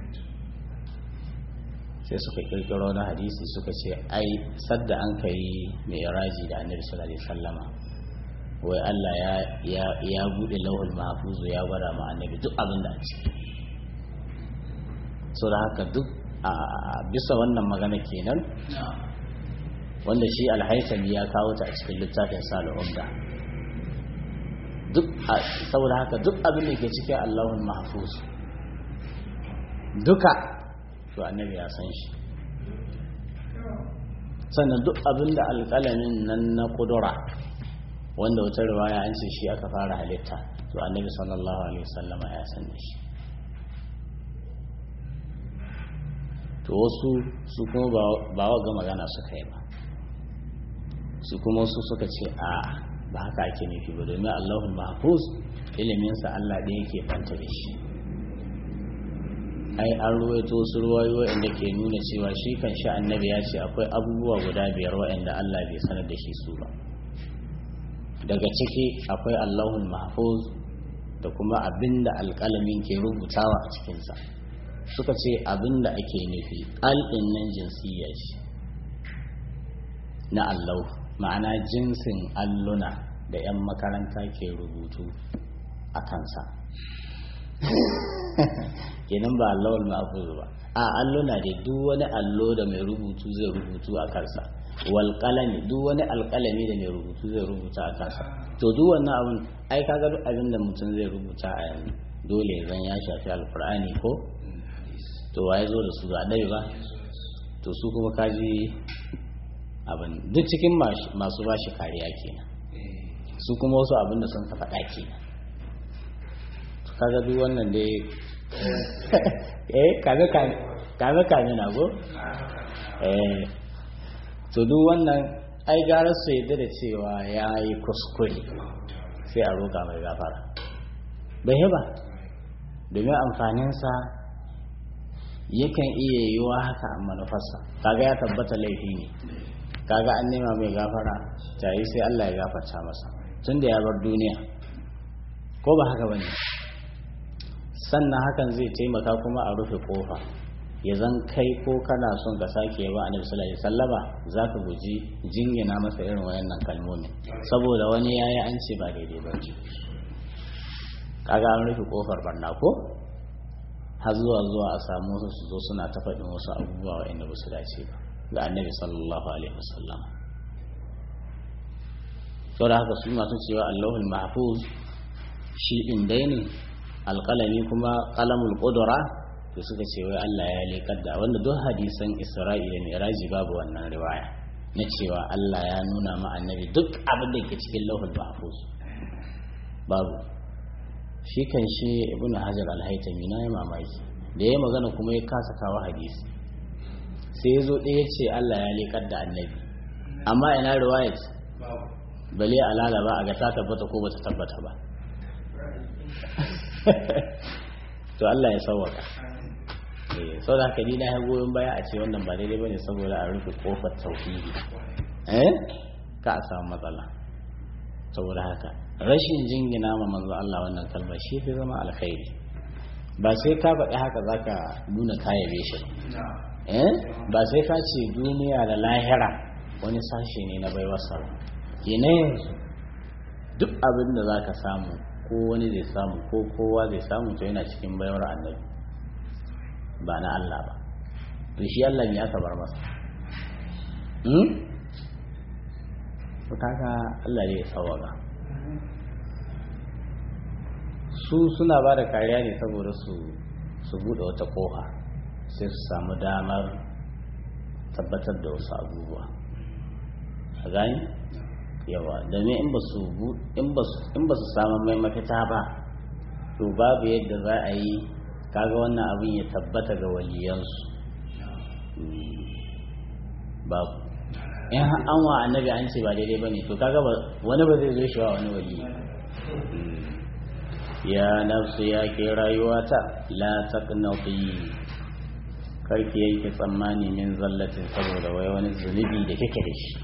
sai suka kirkiro na hadisi suka ce ai sadda an kai mai raji da annabi sallallahu alaihi wasallama wai Allah ya ya ya bude lauhul mahfuz ya gwada ma annabi duk abin da a ciki so da haka duk a bisa wannan magana kenan wanda shi alhaisami ya kawo ta a cikin littafin sal'umda duk saboda haka duk abin da ke cikin allahun mahfuz duka to annabi ya san shi sannan duk abin da alƙalamin nan na kudura wanda wata riwaya an ce shi aka fara halitta to annabi sallallahu alaihi wasallama ya san da shi to wasu su kuma ba wa ga magana suka yi ba su kuma wasu suka ce a ba haka ake nufi ba domin allahul mahfuz iliminsa allah ɗaya ke banta da shi ai an ruwaito wasu ruwayo inda ke nuna cewa shi kan sha annabi ya ce akwai abubuwa guda biyar waɗanda allah bai sanar da shi su ba daga ciki akwai allahul mahfuz da kuma abinda alƙalamin ke rubutawa a cikinsa suka ce abinda ake nufi al'in nan jinsiyya ce na allau ma'ana jinsin alluna da 'yan makaranta ke rubutu a kansa kenan ba allawar ma'afuzu ba a alluna da duk wani allo da mai rubutu zai rubutu a kansa wal duk wani alkalami da mai rubutu zai rubuta a kansa to duk wannan abin ai kaga duk abin da mutum zai rubuta a yanzu dole zan ya shafi alkur'ani ko to waye zo da su ba dai ba to su kuma kaji abin duk cikin masu ba shi kariya kenan su kuma wasu abin da sun ka faɗa kenan kaga duk wannan dai eh kaga kaga kame na go eh to duk wannan ai gara su yadda da cewa ya yi kuskure sai a roƙa mai gafara bai ba domin amfaninsa yakan iya yiwa haka a manufarsa kaga ya tabbata laifi ne kaga an nema mai gafara ta yi sai Allah ya gafarta masa tun da ya bar duniya ko ba haka bane sannan hakan zai taimaka kuma a rufe kofa ya zan kai ko kana son ka sake ba annabi sallallahu alaihi wasallama zaka guji jingina masa irin wayannan kalmomi saboda wani yayi an ce ba daidai ba kaga an rufe kofar barna ko har zuwa zuwa a samu wasu su zo suna ta faɗin wasu abubuwa wa'anda ba su dace ba ga annabi sallallahu alaihi wasallam saboda haka su masu cewa allahul mahfuz shi din dai ne alƙalami kuma qalamul qudra to suka ce wai Allah ya leƙar da wanda duk hadisan Isra'ila Miraji babu wannan riwaya na cewa Allah ya nuna ma annabi duk abin da ke cikin lauhul mahfuz babu shi kan shi ibn hajar al-haytami na yi mamaki da ya magana kuma ya kasa kawo hadisi sai ya zo ɗaya ce Allah ya leƙar da annabi amma ina riwayat bale alala ba a ga ta tabbata ko bata tabbata ba to Allah ya sauwaka sau da haka ni na ya goyon baya a ce wannan ba daidai bane saboda a rufe kofar tauhidi eh ka a samu matsala saboda haka rashin jingina ma manzo Allah wannan kalma shi fi zama alkhairi ba sai ka faɗi haka zaka nuna kayabe shi eh ba sai ka ce duniya da lahira wani sashe ne na baiwarsa kenan yanzu duk abin da zaka samu ko wani zai samu ko kowa zai samu to yana cikin baiwar annabi ba na Allah ba to shi Allah ne aka bar masa hmm kaga Allah ne ya sawaba su suna ba da kariya ne saboda su su bude wata kofa sai su samu damar tabbatar da wasu abubuwa a gani yawa domin in ba su in ba su samu mai mafita ba to babu yadda za a yi kaga wannan abin ya tabbata ga waliyansu babu in an wa annabi an ce ba daidai ba ne to kaga wani ba zai zo shi wa wani wali ya nafsu ya ke rayuwata la taqnati karki yanke tsammani min zallatin saboda wai wani zunubi da kake da shi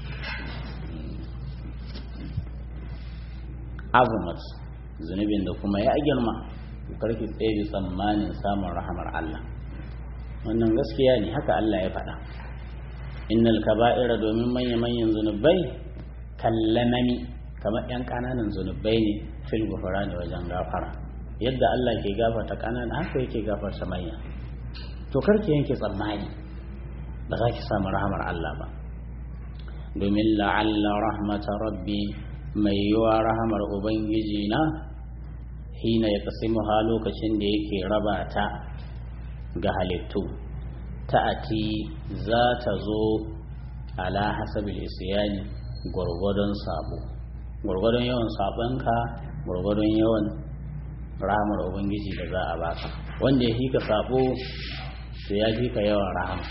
azumat zunubin da kuma ya girma karki tsaye tsammanin samun rahamar Allah wannan gaskiya ne haka Allah ya faɗa innal kaba'ira domin manya manyan zunubai kallamami kamar yan kananan zunubai ne fil gufrani wajen gafara yadda Allah ke gafarta kanana haka yake gafarta manya to karki yanke tsammani ba za ki samu rahamar Allah ba domin la'alla rahmata rabbi mai yiwa rahamar ubangiji na hina ya kasimu ha lokacin da yake raba ta ga halittu ta'ati za ta zo ala hasabil isyani gwargwadon sabo gwargwadon yawan sabonka gwargwadon yawan rahamar ubangiji da za a baka wanda ya fika sabo to ya fika yawan rahama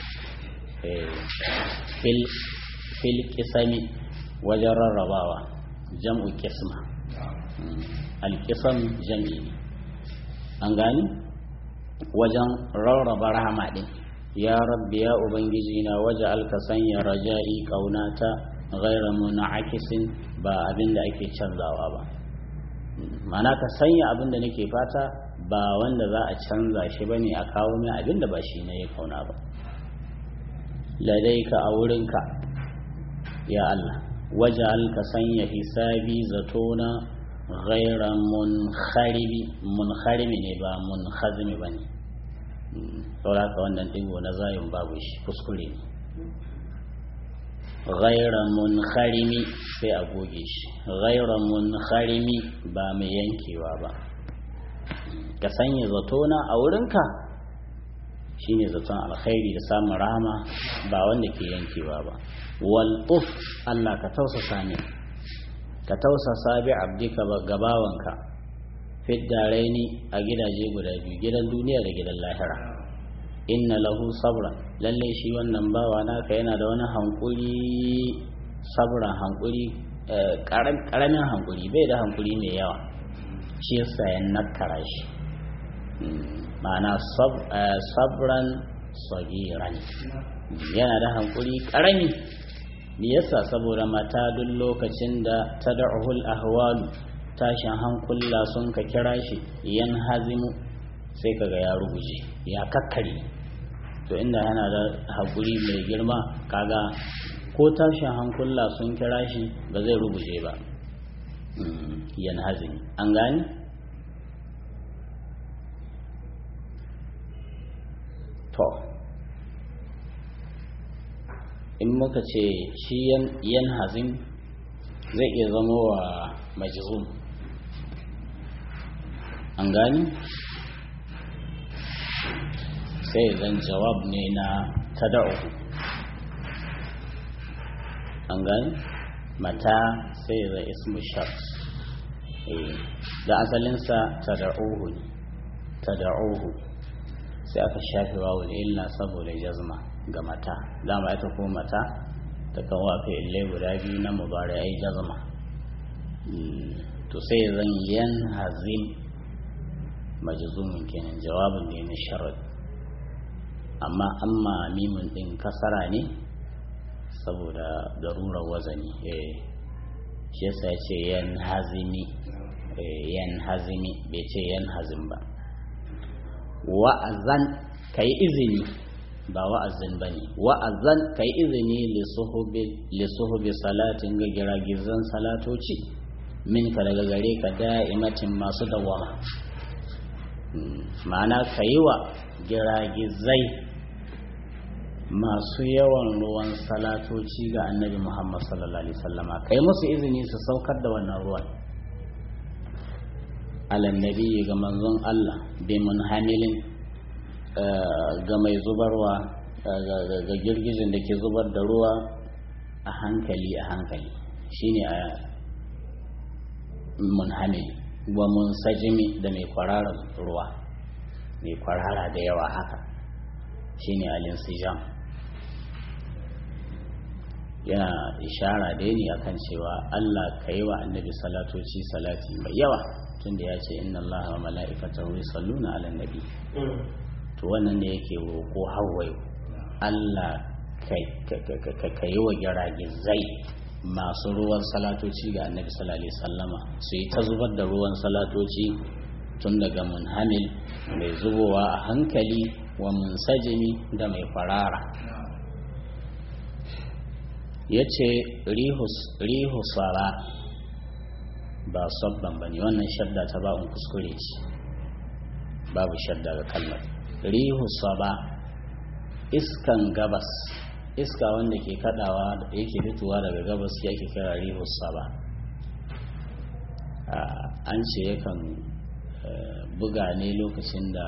fil kisami wajen rarrabawa jam'u kisma alkisam jam'i ne an gani wajen rarraba rahama din ya rabbi ya ubangiji na waje alka sanya raja'i kaunata ghaira muna'akisin ba abin da ake canzawa ba mana ka sanya abin da nake fata ba wanda za a canza shi bane a kawo min abin da ba shi ne ya kauna ba ladaika a wurinka ya Allah waje alka sanya hisabi zatona ghaira munkharibi munkharibi ne ba munkhazimi bane saboda ka wannan digo na zayin babu shi kuskure ne ghaira munkharimi sai a goge shi ghaira munkharimi ba mai yankewa ba ka sanya zatona a wurinka shine zaton alkhairi da samun rahama ba wanda ke yankewa ba wal uf Allah ka tausasa ni ka tausasa bi abdika gabawanka fiddaraini a gidaje guda biyu gidan duniya da gidan lahira inna lahu sabra lalle shi wannan bawa naka yana da wani hankuri sabra hankuri karamin hankuri bai da hankuri mai yawa shi yasa ya nakara shi ma'ana sabran sagiran yana da hankuri karami me yasa saboda mata duk lokacin da tad'uhul ahwalu tashin hankula sun ka kira shi yan hazimu sai kaga ya ruguje ya kakkare to inda yana da haƙuri mai girma kaga ko tashin hankula sun kira shi ba zai ruguje ba yan hazimi an gani to in muka ce shi yan hazim zai iya zama wa majzum an gani sai zan jawab ne na tada'u an gani mata sai zai ismu shart da asalinsa tada'uhu ne tada'uhu sai aka shafi wawu illa saboda jazma ga mata dama ita ko mata ta kan wafe ille guda biyu na mubare ai jazma to sai zan yan hazim majzumin kenan jawabin ne na sharad amma amma mimin din kasara ne saboda darurar wazani eh shi yasa ya ce yan hazimi yan hazimi bai ce yan hazim ba wa'azan kai izini ba wa'azin ba ne wa'azan kai izini lissuhubi salatin ga giragizan salatoci minka daga gare ka da'imatin masu dawama ma'ana ka yi wa giragizai masu yawan ruwan salatoci ga annabi muhammad sallallahu alaihi wasallama kai musu izini su saukar da wannan ruwan alannabi ga manzon allah bi munhamilin ga mai zubarwa ga girgijin da ke zubar da ruwa a hankali a hankali shine a munhamil wa munsajimi da mai kwararar ruwa mai kwarara da yawa haka shine alinsijam yana ishara dai ne akan cewa Allah ka yi wa annabi salatoci salati mai yawa tunda ya ce inna Allah wa mala'ikatahu yusalluna ala nabi to wannan ne yake roƙo hawaye Allah ka yi wa giragizai masu ruwan salatoci ga annabi sallallahu alaihi sallama su yi ta zubar da ruwan salatoci tun daga munhamil mai zubowa a hankali wa munsajimi da mai farara ya ce rihu sara ba sabban ba ne wannan shadda ta ba'un kuskure ce babu shadda ga kalmar rihu saba iskan gabas iska wanda ke kadawa da yake fitowa daga gabas yake kira rihu saba an ce yakan buga ne lokacin da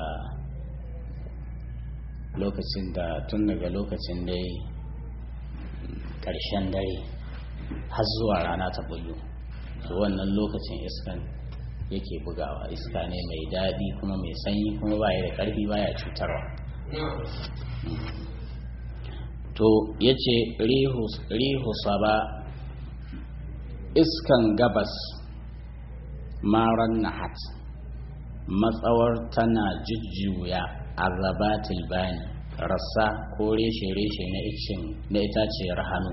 lokacin da tun daga lokacin dai karshen dare har zuwa rana ta bullo to wannan lokacin iskan yake bugawa iska ne mai daɗi kuma mai sanyi kuma baya da ƙarfi baya cutarwa to ya ce rihu saba iskan gabas maran nahat matsawar tana jujjuya azabatil bani rassa ko reshe-reshe na icin na itaciyar hannu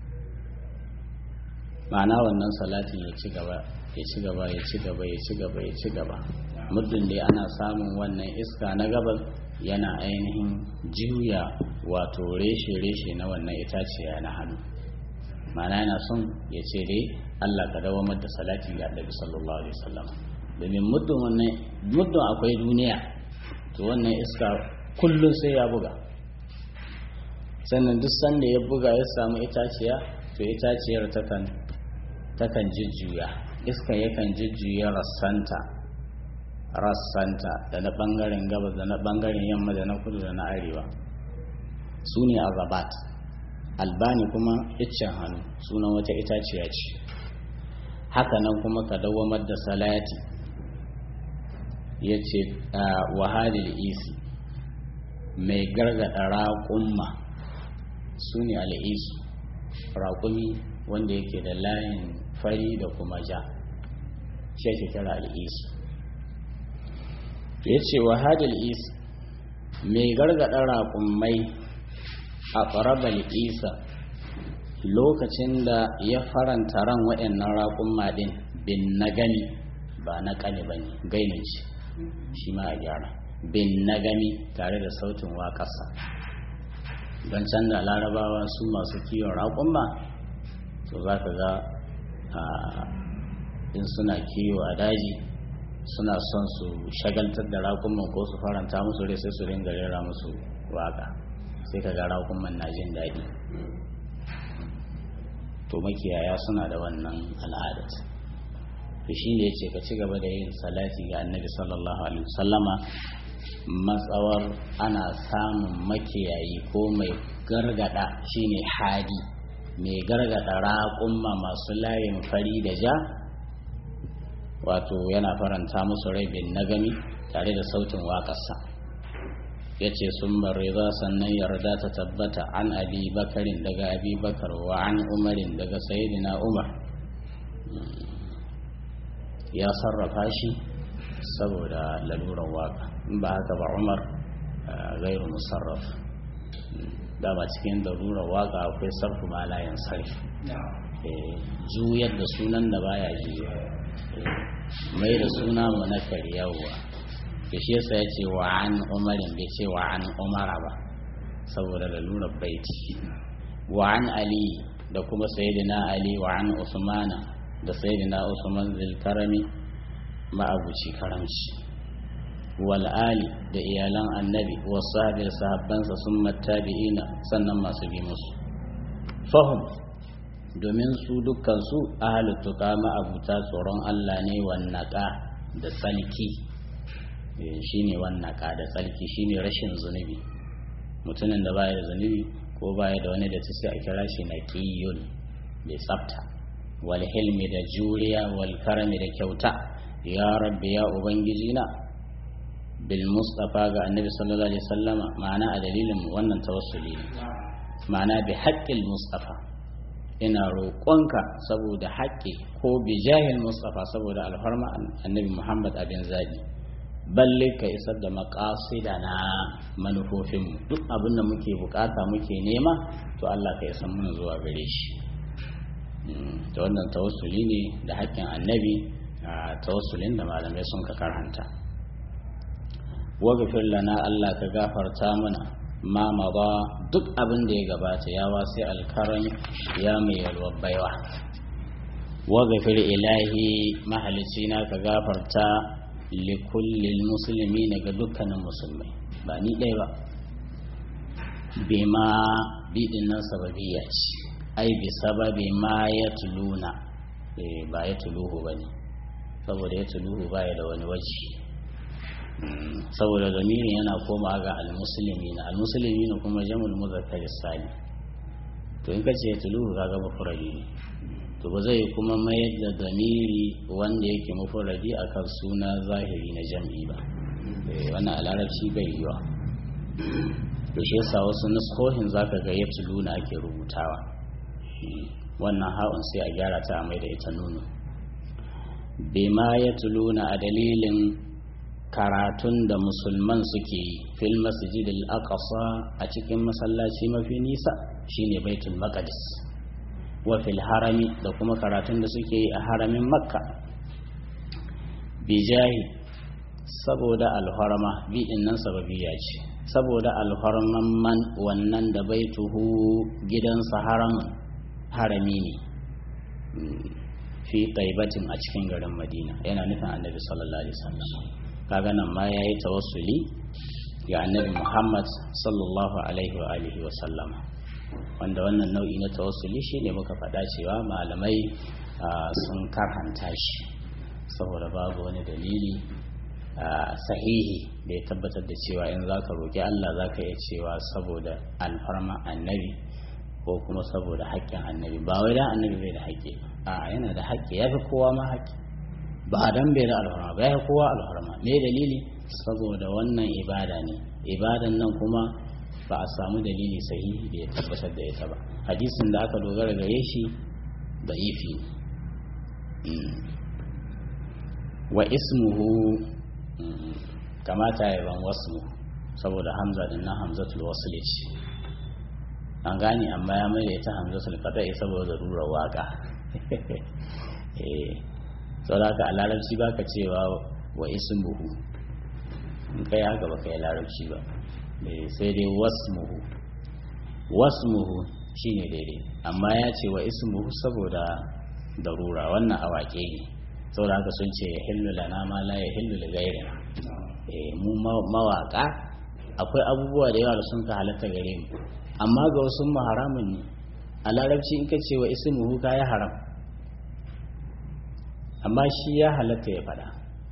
ma'ana wannan salatin ya ci gaba ya ci gaba ya ci gaba ya ci gaba ya ci gaba muddin dai ana samun wannan iska na gabas yana ainihin juya wato reshe-reshe na wannan itaciya na hannu ma'ana yana son ya ce dai Allah ka dawamar da salati ga Annabi sallallahu alaihi wasallam domin muddin wannan muddin akwai duniya to wannan iska kullum sai ya buga sannan duk sanda ya buga ya samu itaciya to itaciyar takan takan jujjuya iska yakan jujjuya rassanta rassanta da na bangaren gabas da na bangaren yamma da na kudu da na arewa su ne azabat albani kuma iccen hannu sunan wata itaciya ce haka nan kuma ka dawamar da salati ya ce wahalil isi mai gargada raƙumma su ne al'isu raƙumi wanda yake da layin fari da kuma ja shi ake kira al'isu ya ce wahalil isi mai gargada raƙummai a ƙarabal isa lokacin da ya faranta ran waɗannan raƙumma ɗin bin na gani ba na ƙani ba ne gainin ce shi ma a gyara bin na gami tare da sautin waƙarsa don canza larabawa su masu kiwon raƙumma to za ka ga in suna kiwo a daji suna son su shagaltar da raƙumman ko su faranta musu rai sai su ringa rera musu waƙa sai ka ga raƙumman na jin daɗi to makiyaya suna da wannan al'adat to shi ne ce ka ci gaba da yin salati ga annabi sallallahu alaihi wasallama matsawar ana samun makiyayi ko mai gargada shine hadi mai gargada raƙumma masu layin fari da ja wato yana faranta musu rai bin nagami tare da sautin waƙarsa ya ce sun riza sannan yarda ta tabbata an abi bakarin daga abi bakar wa an umarin daga sayidina umar ya sarrafa shi saboda lalurar waka in ba haka ba umar gairu musarraf dama cikin lalurar waka akwai sarfu malayan sarfi juyar da sunan da baya juya mai da suna munakar yawwa da shi yasa ya ce wa an umarin bai ce wa an umara ba saboda lalurar baiti wa an ali da kuma sayyidina ali wa an usmana da sayyidina usman zilkarami ma'abuci karamci wal ali da iyalan annabi wasu da sahabbansa sun mattabi'ina sannan masu bi musu fahim domin su dukkan su ahalut tuka ma'abuta tsoron Allah ne wannaka da tsalki shine wannaka da tsalki shine rashin zunubi mutumin da baya da zunubi ko baya da wani da ta sai a kira shi na ƙiyun mai tsafta wal hilmi da juriya wal karami da kyauta ya rabbi ya ubangiji na bil mustafa ga annabi sallallahu alaihi wasallama ma'ana a dalilin wannan tawassuli ne ma'ana bi haqqil mustafa ina roƙonka saboda haƙƙi ko bi jahil mustafa saboda alfarma annabi muhammad abin zabi balle ka isar da maƙasida na manufofinmu duk abin da muke bukata muke nema to Allah ka isar mana zuwa gare shi da wannan tawassuli ne da haƙƙin annabi a tawassulin da malamai sun ka karhanta waghfir lana Allah ka gafarta mana ma ba duk abin da ya gabata ya wasi alkaran ya mai yalwar baiwa waghfir ilahi mahalicina ka gafarta likullil musulmi ga dukkanin musulmai ba ni ɗaya ba bima biɗin nan sababiyya ce ai bi sababi ma ya tuluna ba ya tuluhu ba ne saboda ya tuluhu ba ya da wani waje saboda zamirin yana koma ga almusulmi na almusulmi na kuma jamul muzakkar sani to in ka ce ya tuluhu ka ga mafurari ne to ba zai kuma mayar da damiri wanda yake mafuradi akan suna zahiri na jam'i ba wannan a larabci bai yiwa to shi yasa wasu nuskohin zaka ga ya tuluna ake rubutawa wannan ha'un sai a gyara ta mai da ita nunu bima ya tuluna a dalilin karatun da musulman suke yi fil masjid al-aqsa a cikin masallaci mafi nisa shine baitul maqdis wa fil harami da kuma karatun da suke yi a haramin makka bijahi saboda alharma bi nan sababiya ce saboda alharman man wannan da baituhu gidansa haramun harami ne fi taibatin a cikin garin madina yana nufin annabi sallallahu alaihi wasallam kaga nan ma yayi tawassuli ga annabi muhammad sallallahu alaihi wa alihi wa sallama wanda wannan nau'i na tawassuli shine muka faɗa cewa malamai sun karhanta shi saboda babu wani dalili sahihi da ya tabbatar da cewa in za ka roƙi Allah za ka iya cewa saboda alfarma annabi ko kuma saboda haƙƙin annabi ba wai dan annabi bai da haƙƙi a yana da haƙƙi ya fi kowa ma haƙƙi ba dan bai da alfarma ba ya fi kowa alfarma me dalili saboda wannan ibada ne ibadan nan kuma ba a samu dalili sahihi da ya tabbatar da ita ba hadisin da aka dogara gare shi da ifi wa ismuhu kamata ya ban wasu saboda hamza din na hamzatul wasl ce an gane amma ya mai ita hamzatul qada'i saboda zarurar waka eh saboda ka a larabci baka cewa wa ismuhu in kai haka baka yi larabci ba sai dai wasmuhu wasmuhu shine daidai amma ya ce wa ismuhu saboda darura wannan awake ne saboda haka sun ce ya hillu lana ma la ya hillu li ghairina eh mu mawaka akwai abubuwa da yawa da sun ka halatta gare mu amma ga wasu mu haramun ne a larabci in ka ce wa ismuhu ka ya haram amma shi ya halatta ya fada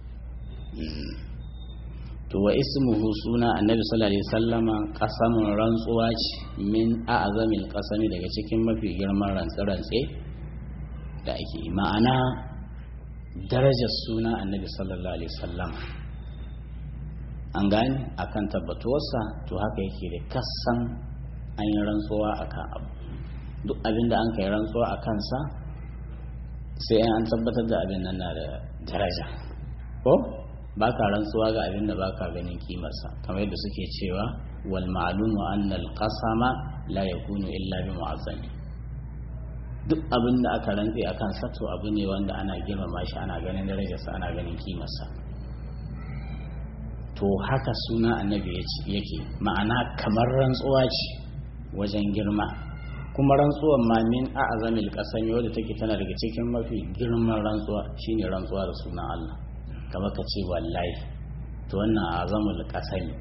to wa ismuhu suna annabi sallallahu alaihi wasallama qasamun rantsuwa ce min a'zamil qasami daga cikin mafi girman rantsi-rantsi da ake ma'ana darajar suna annabi sallallahu alaihi wasallam an gani akan tabbatuwarsa to haka yake da kasan an yi rantsuwa akan abu duk abin da an kai rantsuwa a kansa sai an tabbatar da abin nan na da daraja ko ba ka rantsuwa ga abin da ba ka ganin kimarsa kamar yadda suke cewa wal ma'lumu anna al qasama la yakunu illa bi mu'azzami duk abin da aka rantse akan sa to abu ne wanda ana girmama shi ana ganin darajarsa ana ganin kimarsa to haka suna annabi yake ma'ana kamar rantsuwa ce wajen girma kuma rantsuwan ma min a'zamil qasami wadda take tana daga cikin mafi girman rantsuwa shine rantsuwa da sunan Allah kamar ka ce wallahi to wannan azamul qasami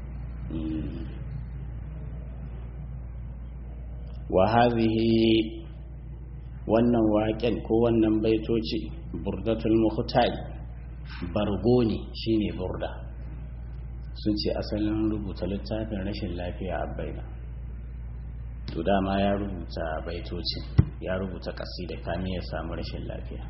wa hadhihi wannan waƙen ko wannan baitoci burdatul muhtaj bargo ne shine burda sun ce asalin rubuta littafin rashin lafiya a baina to dama ya rubuta baitocin ya rubuta kasida kami ya samu rashin lafiya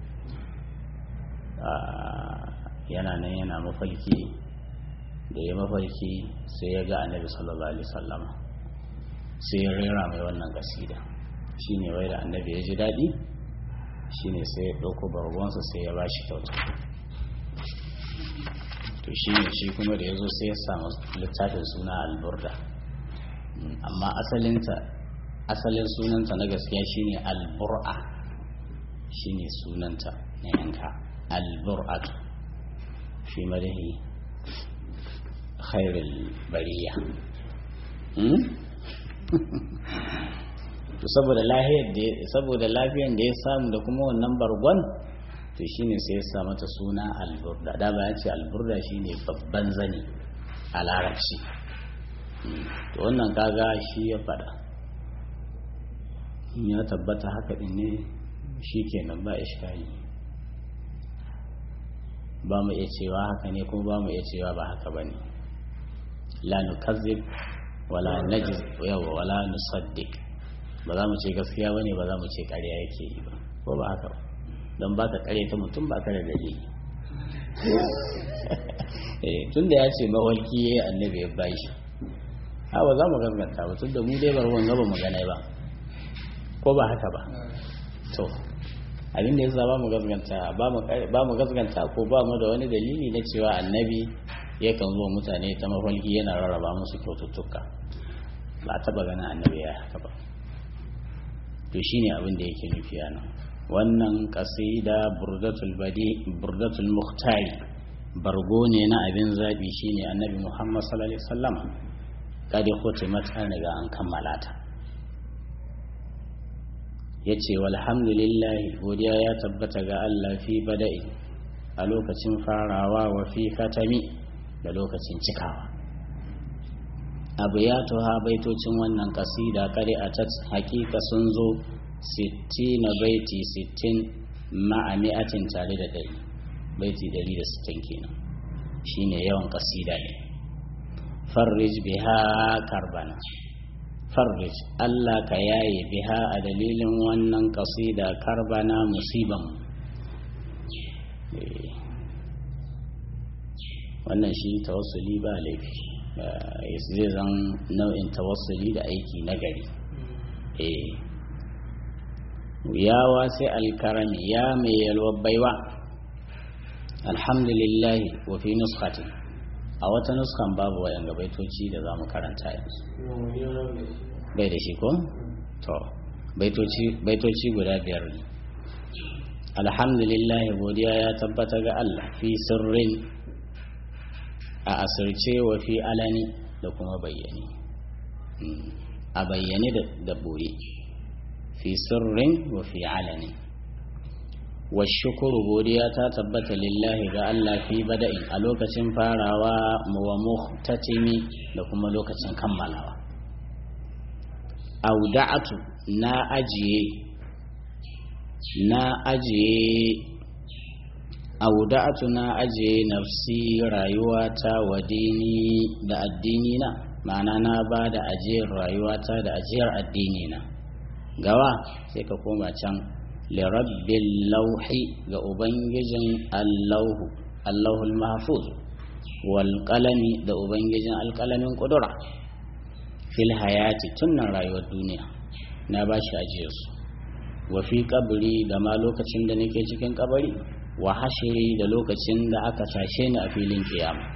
yana nan yana mafalki da ya mafalki sai ya ga annabi sallallahu alaihi sallama sai ya rera mai wannan kasida shine wai da annabi ya ji daɗi shine sai ya ɗauko bargonsa sai ya ba shi kyauta to shi ne shi kuma da ya zo sai ya samu littafin suna alburda amma asalinta asalin sunanta na gaskiya shine albur'a shine sunanta na yanka albur'atu fi madahi khairul bariya to saboda lafiyar da saboda lafiyar da ya samu da kuma wannan bargon to shine sai ya sa mata suna alburda da ba ya ce alburda shine babban zani a larabci to wannan kaga shi ya fada in ya tabbata haka din ne shi kenan ba iskali ba mu iya cewa haka ne kuma ba mu iya cewa ba haka ba ne la nukazzib wala najiz yawa wala nusaddiq ba za mu ce gaskiya bane ba za mu ce ƙarya yake yi ba ko ba haka ba don ba ka ƙarya ta mutum ba ka da dalili tun da ya ce mawalki ya yi annabi ya bashi ha ba za mu gaskanta ba tun da mu dai bar wanga ba mu gane ba ko ba haka ba to abin da ya ba mu gaskanta ba mu gaskanta ko ba mu da wani dalili na cewa annabi yakan zo mutane ta mafalki yana rarraba musu kyaututtuka ba a taba ganin annabi ya haka ba to shine abin da yake nufi a nan wannan kasida burdatul badi burdatul muhtari bargo ne na abin zabi shine annabi muhammad sallallahu alaihi wasallam kada khutimat an riga an kammala ta yace walhamdulillahi godiya ya tabbata ga Allah fi bada'i a lokacin farawa wa fi katami da lokacin cikawa abu ya tuha baitocin wannan kasida kare a tat hakika sun zo 60 na baiti 60 ma'a mi'atin tare da ɗari baiti 160 kenan shine yawan kasida ne farrij biha karbana farrij Allah ka yaye biha a dalilin wannan kasida karbana musiban wannan shi tawassuli ba laifi zai zan nau'in tawassuli da aiki na gari ya wasi alkarami ya mai yalwar baiwa alhamdulillahi wa fi nuskatin a wata nuskan babu wayan baitoci da za mu karanta yanzu bai da shi ko? to baitoci guda biyar ne alhamdulillahi godiya ya tabbata ga Allah fi sirrin a asirce wa fi alani da kuma bayyane a bayyane da boye fi sirrin wa fi alani wa shukuru godiya ta tabbata lillahi ga Allah fi bada'in a lokacin farawa wa muhtatimi da kuma lokacin kammalawa auda'atu na ajiye na ajiye auda'atu na ajiye nafsi rayuwata wa dini da addini na ma'ana na ba da ajiyar rayuwata da ajiyar addini na gawa sai ka koma can lirabbil lauhi ga ubangijin allahu allahul mahfuz wal qalami da ubangijin alqalamin kudura fil hayati tunnan rayuwar duniya na ba shi ajiyarsu wa fi kabari da ma lokacin da nake cikin kabari wa hashiri da lokacin da aka tashe ni a filin kiyama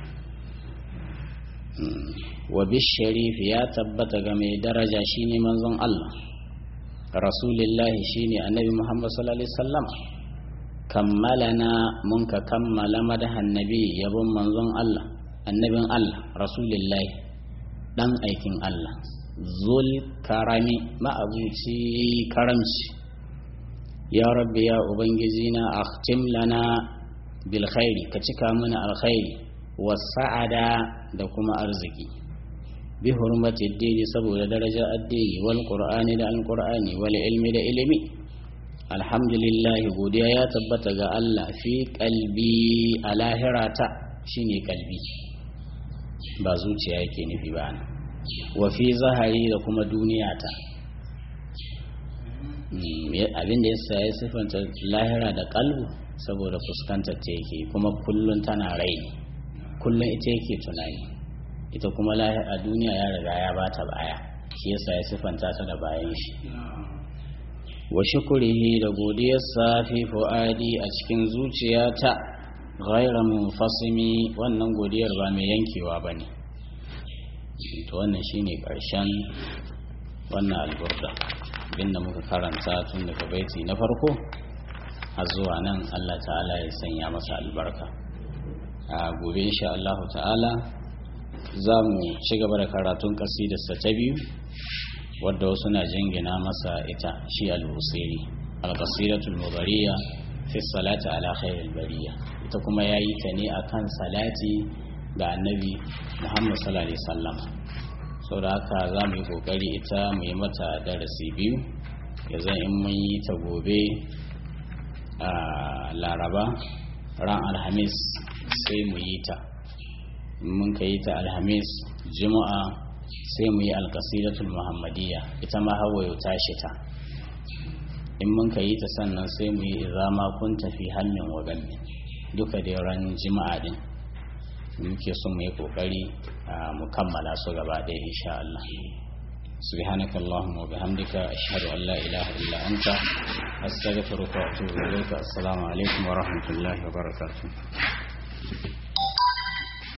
wa bisharif ya tabbata ga mai daraja shine manzon Allah rasulillahi shine annabi Muhammad sallallahu alaihi wasallam kammalana mun ka kammala madahan nabi yabon manzon Allah annabin Allah rasulillahi dan aikin Allah zul karami ma'abuci karamci ya rabbi ya ubangiji na akhtim lana bil khairi ka cika mana alkhairi was sa'ada da kuma arziki bi hurmati addini saboda daraja addini wal qur'ani da alqur'ani wal ilmi da ilimi alhamdulillah godiya ya tabbata ga Allah fi qalbi alahirata shine kalbi ba zuciya yake nufi ba wa fi zahari da kuma duniyata abin da yasa ya siffanta lahira da kalbu saboda fuskantar ta yake kuma kullun tana rai kullun ita yake tunani ita kuma a duniya ya riga ya bata baya shi yasa ya siffanta ta da bayan shi wa shukurihi da godiyarsa fi fu'adi a cikin zuciyata ghayra munfasimi wannan godiyar ba mai yankewa bane to wannan shine karshen wannan alburda abinda muka karanta tun daga baiti na farko har zuwa nan Allah ta'ala ya sanya masa albarka a gobe insha Allah ta'ala za mu ci gaba da karatun kasidarsa ta biyu wadda wasu na jingina masa ita shi al-busiri al-qasidatul mudariya fi salati ala khairil bariya ita kuma yayi ta ne akan salati ga annabi Muhammad sallallahu alaihi wasallam saboda haka za mu yi kokari ita mu yi mata darasi biyu ya zan in mun yi ta gobe a laraba ran alhamis sai mu yi ta in mun ka yi ta alhamis juma'a sai mu yi alkasidatul muhammadiyya ita ma hawayo tashi ta in mun ka yi ta sannan sai mu yi izama kun tafi hannun wa duka da ran juma'a din muke so mu yi kokari mu kammala su gaba ɗaya insha Allah سبحانك اللهم وبحمدك أشهد أن لا إله إلا أنت أستغفرك وأتوب إليك السلام عليكم ورحمة الله وبركاته